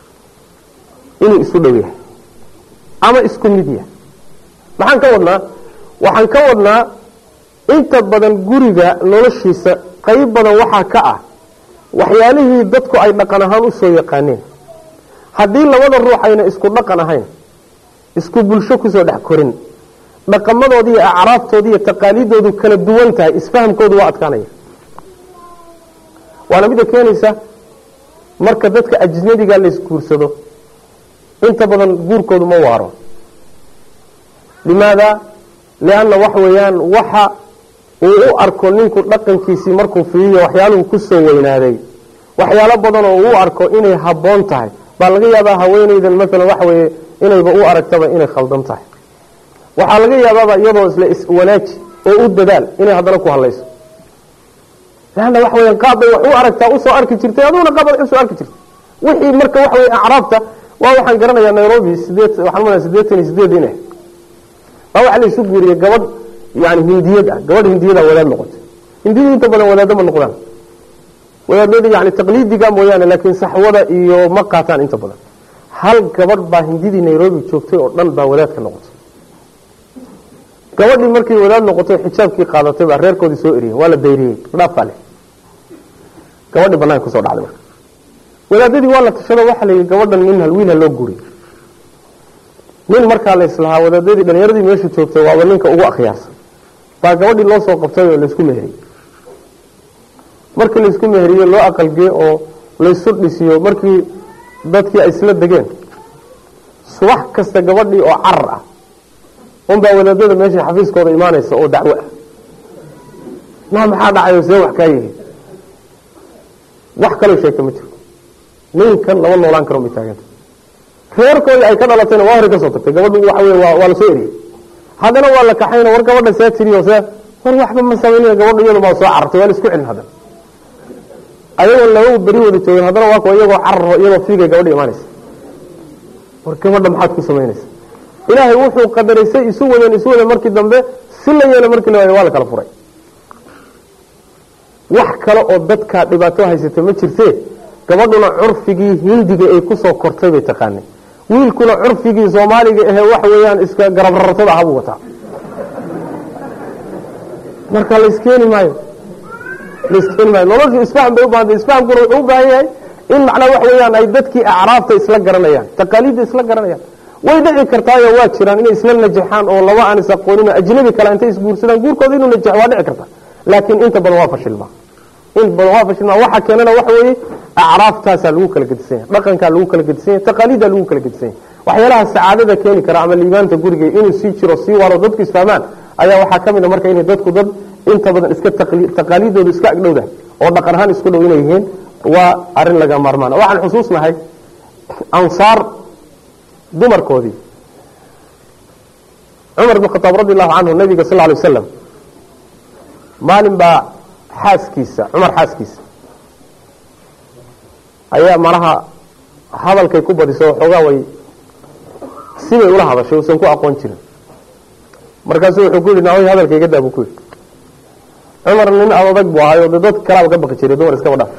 inuu isu dhow yahay ama isku mid yahay maxaan ka wadnaa waxaan ka wadnaa inta badan guriga noloshiisa qayb badan waxaa ka ah waxyaalihii dadku ay dhaqan ahaan usoo yaqaaneen haddii labada ruux ayna isku dhaqan ahayn isku bulsho kusoo dhex korin dhaqamadoodi iyo acraaftoodi iyo taqaaliidoodu kala duwan tahay isfahamkoodu waa adkaanaya waana midda keenaysa marka dadka ajnabiga la isguursado inta badan guurkoodu ma waaro limaada lianna waxa weeyaan waxa uu u arko ninku dhaqankiisii markuu fiiriyo waxyaaluhu kusoo weynaaday waxyaalo badan oo uu arko inay habboon tahay baa laga yaabaa haweenaydan maalan waxa weeye inayba u aragtaba inay khaldan tahay waxaa laga yaabaaba iyadoo isla iswanaaji oo u dadaal inay haddana ku hadlayso leanna waxa weya qaab bay wax u aragtaa usoo arki jirtay aduguna qaab ad usoo arki jirtay wixii marka waxa weye acraabta waa waxaan garanayaa nairobi sideed waxaan malaya siddeetan iyo sideed inay baa waxa la isu guuriyey gabadh yani hindiyad ah gabadh hindiyada wadaad noqotay hindiyadu inta badan wadaado ma noqdaan wadaadada yani taqliidiga mooyaane laakiin saxwada iyo ma qaataan inta badan hal gabadh baa hindidii nairobi joogtay oo dhan baa wadaadka noqotay gabadhii markay wadaad noqotay xijaabkii qaadatay baa reerkoodii soo eriyey waa la dayriyey dhaafaa leh gabadhii banaanka kusoo dhacday marka wadaadadii waa la tashado waxaa la yidhi gabadhan nin hal wiil ha loo guriy nin markaa la islahaa wadaadadii dhalinyaradii meesha joogtay waaba ninka ugu akhyaarsan baa gabadhii loo soo qabtay oo laysku meheriyey markii laysku meheriyey loo aqalgee oo laysu dhisiyo markii dadkii ay isla degeen subax kasta gabadhii oo carar ah unbaa wadaadada meesha xafiiskooda imaanaysa oo dacwo ah na maxaa dhacayo see wax kaa yihi wax kaloo sheegta ma jiro ninkan lama noolaan karo may taaganta reerkoodii ay ka dhalatayna waa hore ka soo tagtay gabadhu waxa wey waa lasoo eriyey haddana waa la kaxayna war gabadha see tiriyo see war waxba ma samaynayo gabadha iyadu baa soo carartay waa la isku celin haddana ayagoo laba beri wada joogeen haddana waa kuwa iyagoo cararo iyagoo fiigay gabadha imaanaysa war gabadha maxaad ku samaynaysa ilaahay wuxuu qadaraysay isu wadeen isu wadeen markii dambe si la yeela markii la waayo waa la kala furay wax kale oo dadkaa dhibaato haysata ma jirtee gabadhuna curfigii hindiga ay kusoo kortay bay taqaanay wiilkuna curfigii soomaaliga ahe waxa weeyaan iska garabrartada ahabuu wataa marka laiskeeni maayo laiskeeni maayo noloshu isfaham bay u bahantay isfahamkuna wuxuu u baahan yahay in macnaa waxa weeyaan ay dadkii acraafta isla garanayaan taqaaliidda isla garanayaan way dhici kartaayo waa jiraan inay isla najaxaan oo laba aan is aqoonin ajnabi kale intay isguursadaan guurkooda inuu najaxo waa dhici karta laakiin inta badan waa fashilmaa in badan waa fashilmaa waxa keenana waxa weeye acraaftaasaa lagu kala gedisan yahay dhaqankaa lagu kala gedisan yahay taqaaliiddaa lagu kala gedisan yahay waxyaalaha sacaadada keeni kara ama liibaanta guriga inuu sii jiro sii waaro dadku isfahmaan ayaa waxaa ka mid a marka inay dadku dad inta badan iska taqaaliidoodu iska agdhowdahay oo dhaqan ahaan isku dhow inay yihiin waa arrin laga maarmaan waxaan xusuusnahay ansaar dumarkoodii cumar bn khataab radi allahu canhu nabiga sal ly wasalam maalin baa xaaskiisa cumar xaaskiisa ayaa malaha hadalkay ku badiso waxoogaa way sibay ula hadashay uusan ku aqoon jirin markaasu wuxuu ku yidhi nahoy hadalka iga daa buu ku yidhi cumar nin adag buu ahayo de dad kalaaba ka baqi jiray dumar iskaba dhaaf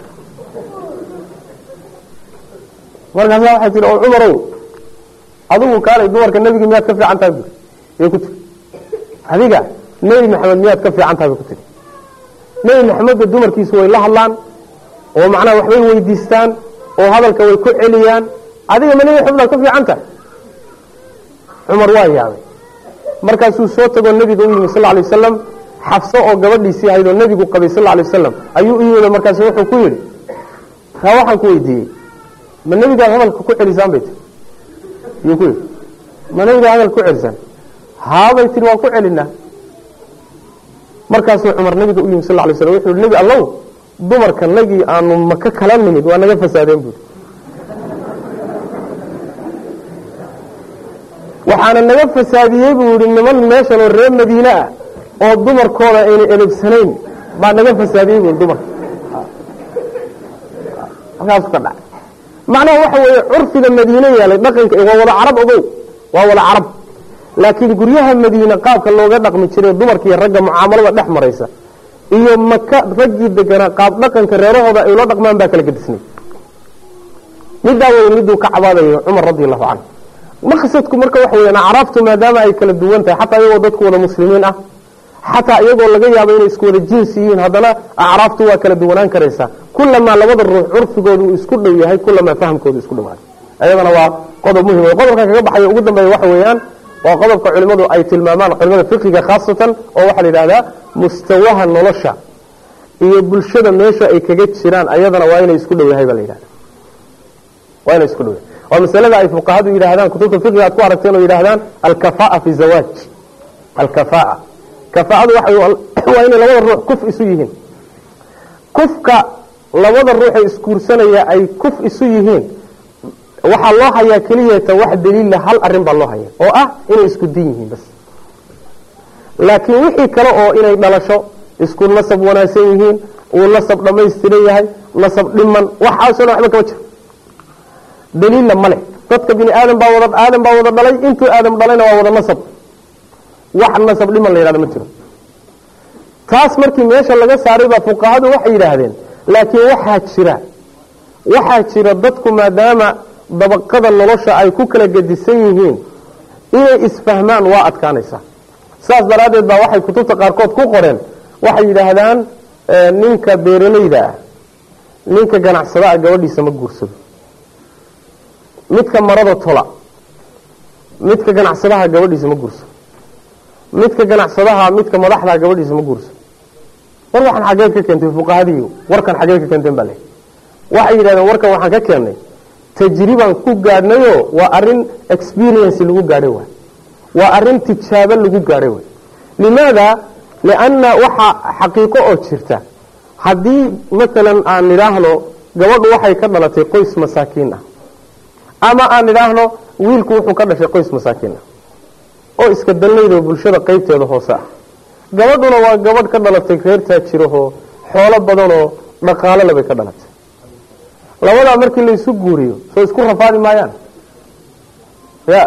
markaasa waxay tihi oo cumarow adigu kaalay dumarka nebiga miyaad ka fiican tahay bui yay ku tiri adiga nebi maxamed miyaad ka fiican tahay bay ku tiri nebi maxamedba dumarkiisu way la hadlaan oo macnaha waxbay weydiistaan oo hadalka way ku celiyaan adiga ma nebi maxamed baad ka fiican tahay cumar waa yaabay markaasuu soo tagoo nebiga u yimi sal lla alay wasalam xafso oo gabadhiisii ahayd oo nebigu qabay sal lla alay wasalam ayuu u yimid markaasu wuxuu ku yidhi taa waxaan ku weydiiyey ma nebigaad hadalka ku celisaan bay tiri yuu ku yidhi ma nebigaad hadalka ku celisaan haabay tiri waan ku celinaa markaasuu cumar nabiga u yimi sal lay slam wuxuu yihi nebi allow dumarka nagii aanu maka kala nimid waa naga fasaadeen buuri waxaana naga fasaadiyey buu yihi niman meeshan oo reer madiine ah oo dumarkooda ayna edebsanayn baa naga fasaadiyey bu dumarka halkaasu ka dhacay macnaha waxa weeye curfiga madiine yeelay dhaqanka waa wada carab ogow waa wada carab laakiin guryaha madiine qaabka looga dhaqmi jiray dumarka iyo ragga mucaamalada dhex maraysa iyo maka raggii deganaa qaab dhaqanka reerahooda ay ula dhaqmaan baa kala gedisnay middaa wey miduu ka cabaadayo cumar radi allahu canhu maqsadku marka waxa weyan acraaftu maadaama ay kala duwan tahay xataa iyagoo dadku wada muslimiin ah xataa iyagoo laga yaabo inay isku wada jinsi yihiin haddana acraaftu waa kala duwanaan karaysaa kulamaa labada ruux curfigoodu uu isku dhow yahay kulamaa fahamkoodu isku dhawaaday ayadana waa qodob muhim qodobka kaga baxayo ugu dambeeya waxa weeyaan waa qodobka culimmadu ay tilmaamaan culimada fiqiga khaasatan oo waxaa la yidhahdaa mustawaha nolosha iyo bulshada meesha ay kaga jiraan ayadana waa inay isku dhow yahay baa la yidhahda waa inay isku dhow yahay waa masalada ay fuqahadu yidhaahdaan kutubta fiqiga aad ku aragteen oo yidhahdaan alkafaa fi zawaaj alkafaa kafaa'adu waa inay labada ruux kuf isu yihiin kufka labada ruuxee isguursanaya ay kuf isu yihiin waxaa loo hayaa keliyata wax daliila hal arin baa loo haya oo ah inay isku din yihiin bas laakiin wixii kale oo inay dhalasho isku nasab wanaagsan yihiin uu nasab dhammaystiran yahay nasab dhiman waxaasoo dhan waxba kama jiro daliilla male dadka bini aadam baa wada aadam baa wada dhalay intuu aadam dhalayna waa wada nasab wax nasab dhiman la yidhahdo ma jiro taas markii meesha laga saaray baa fuqahadu waxay yidhaahdeen laakiin waxaa jira waxaa jira dadku maadaama dabaqada nolosha ay ku kala gedisan yihiin inay isfahmaan waa adkaanaysaa saas daraaddeed baa waxay kutubta qaarkood ku qoreen waxay yidhaahdaan ninka beeralayda ah ninka ganacsadaha gabadhiisa ma guursado midka marada tola midka ganacsadaha gabadhiisa ma guursado midka ganacsadaha midka madaxdaa gabadhiisa ma guursado war waxaan xageed ka keentay fuqahadii warkan xageed ka keenteen baa le waxay yidhahdeen warkan waxaan ka keennay tajribaan ku gaadhnayoo waa arin experience lagu gaadhay waay waa arin tijaabo lagu gaadhay waay limaada lianna waxaa xaqiiqo oo jirta haddii maalan aan nidhaahno gabadhu waxay ka dhalatay qoys masaakiin ah ama aan nidhaahno wiilku wuxuu ka dhashay qoys masaakiin ah oo iska dalnaydoo bulshada qaybteeda hoose ah gabadhuna waa gabadh ka dhalatay reer taajirahoo xoolo badanoo dhaqaalole bay ka dhalatay labadaa markii laysu guuriyo soo isku rafaadi maayaan ya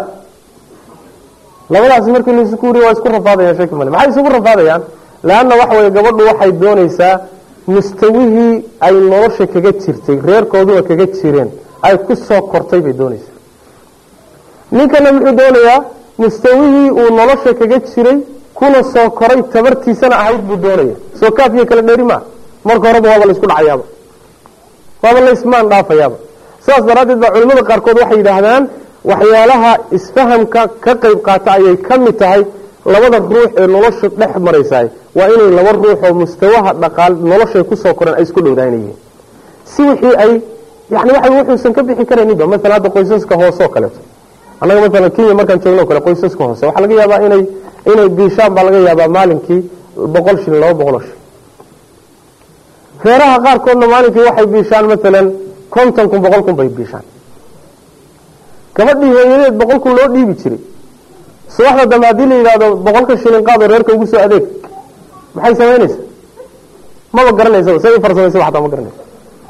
labadaas markii laysu guuriyo waa isku rafaadayaan shaki male maxay isugu rafaadayaan leanna waxa weye gabadhu waxay doonaysaa mustawihii ay nolosha kaga jirtay reerkooduna kaga jireen ay ku soo kortay bay doonaysaa ninkana muxuu doonayaa mustawihii uu nolosha kaga jiray kuna soo koray tabartiisana ahayd buu doonaya soo kaafiyo kala dheeri maa marka horeba waaba laysku dhacayaaba waaba laysmaan dhaafayaaba sidaas daraaddeed baa culimmada qaarkood waxay yidhaahdaan waxyaalaha isfahamka ka qayb qaata ayay ka mid tahay labada ruux ee nolosha dhex maraysaay waa inay laba ruux oo mustawaha dhaqaal noloshay kusoo koreen ay isku dhowdaanayihiin si wixii ay yani waxa wuxuusan ka bixi karayninba maalan hadda qoysaska hoose oo kaleeto annaga maalan kenya markaan joogno o kale qoysaska hoose waxaa laga yaabaa inay inay biishaan baa laga yaabaa maalinkii boqol shilin laba boqoloo shilin reeraha qaarkoodna maalinkii waxay biishaan maalan konton kun boqol kun bay biishaan gabadhii hooyadeed boqol kun loo dhiibi jiray subaxda dambe haddii la yidhahdo boqolka shilin qaado reerka ugu soo adeeg maxay samaynaysaa maba garanaysaba say u farsamaysaba xataa ma garanaysa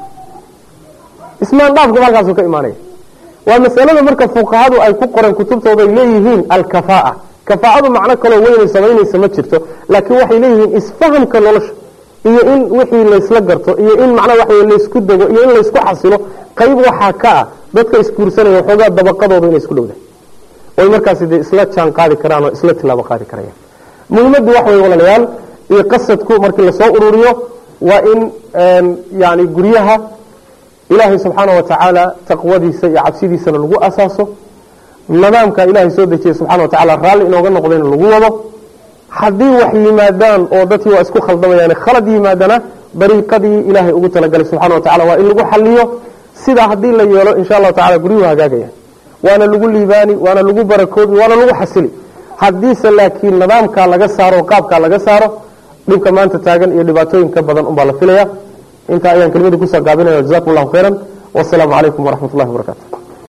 ismaan dhaafkaba halkaasuu ka imaanaya waa masalada marka fuqahadu ay ku qoreen kutubtooda ay leeyihiin alkafaa kafaacadu macno kaloo weynay samaynaysa ma jirto laakiin waxay leeyihiin isfahamka nolosha iyo in wixii laysla garto iyo in macnaa waxa laysku dego iyo in laysku xasilo qayb waxaa ka ah dadka isguursanaya waxoogaa dabaqadooda inay isku dhowdahay oy markaasi dee isla jaan qaadi karaan oo isla tilaabo qaadi karayaan muhimaddu waxa way walaalayaal iyo qasadku markii lasoo ururiyo waa in yani guryaha ilaahay subxaana wa tacaala taqwadiisa iyo cabsidiisana lagu asaaso nidaamka ilaahay soo dejiyey subxana wa tacala raalli inooga noqdayna lagu wado haddii wax yimaadaan oo dadkii waa isku khaldamayaan khalad yimaadana dariiqadii ilaahay ugu talagalay subxana wa tacala waa in lagu xaliyo sidaa haddii la yeelo insha allahu tacala guryuhu hagaagayaan waana lagu liibaani waana lagu barakoobi waana lagu xasili haddiise laakiin nidaamkaa laga saaro qaabkaa laga saaro dhibka maanta taagan iyo dhibaatooyinka badan unbaa la filaya intaa ayaan kelimadii kusoo gaabinaya jazakum allahu khayran wasalaamu calaykum waraxmat ullahi wabarakatu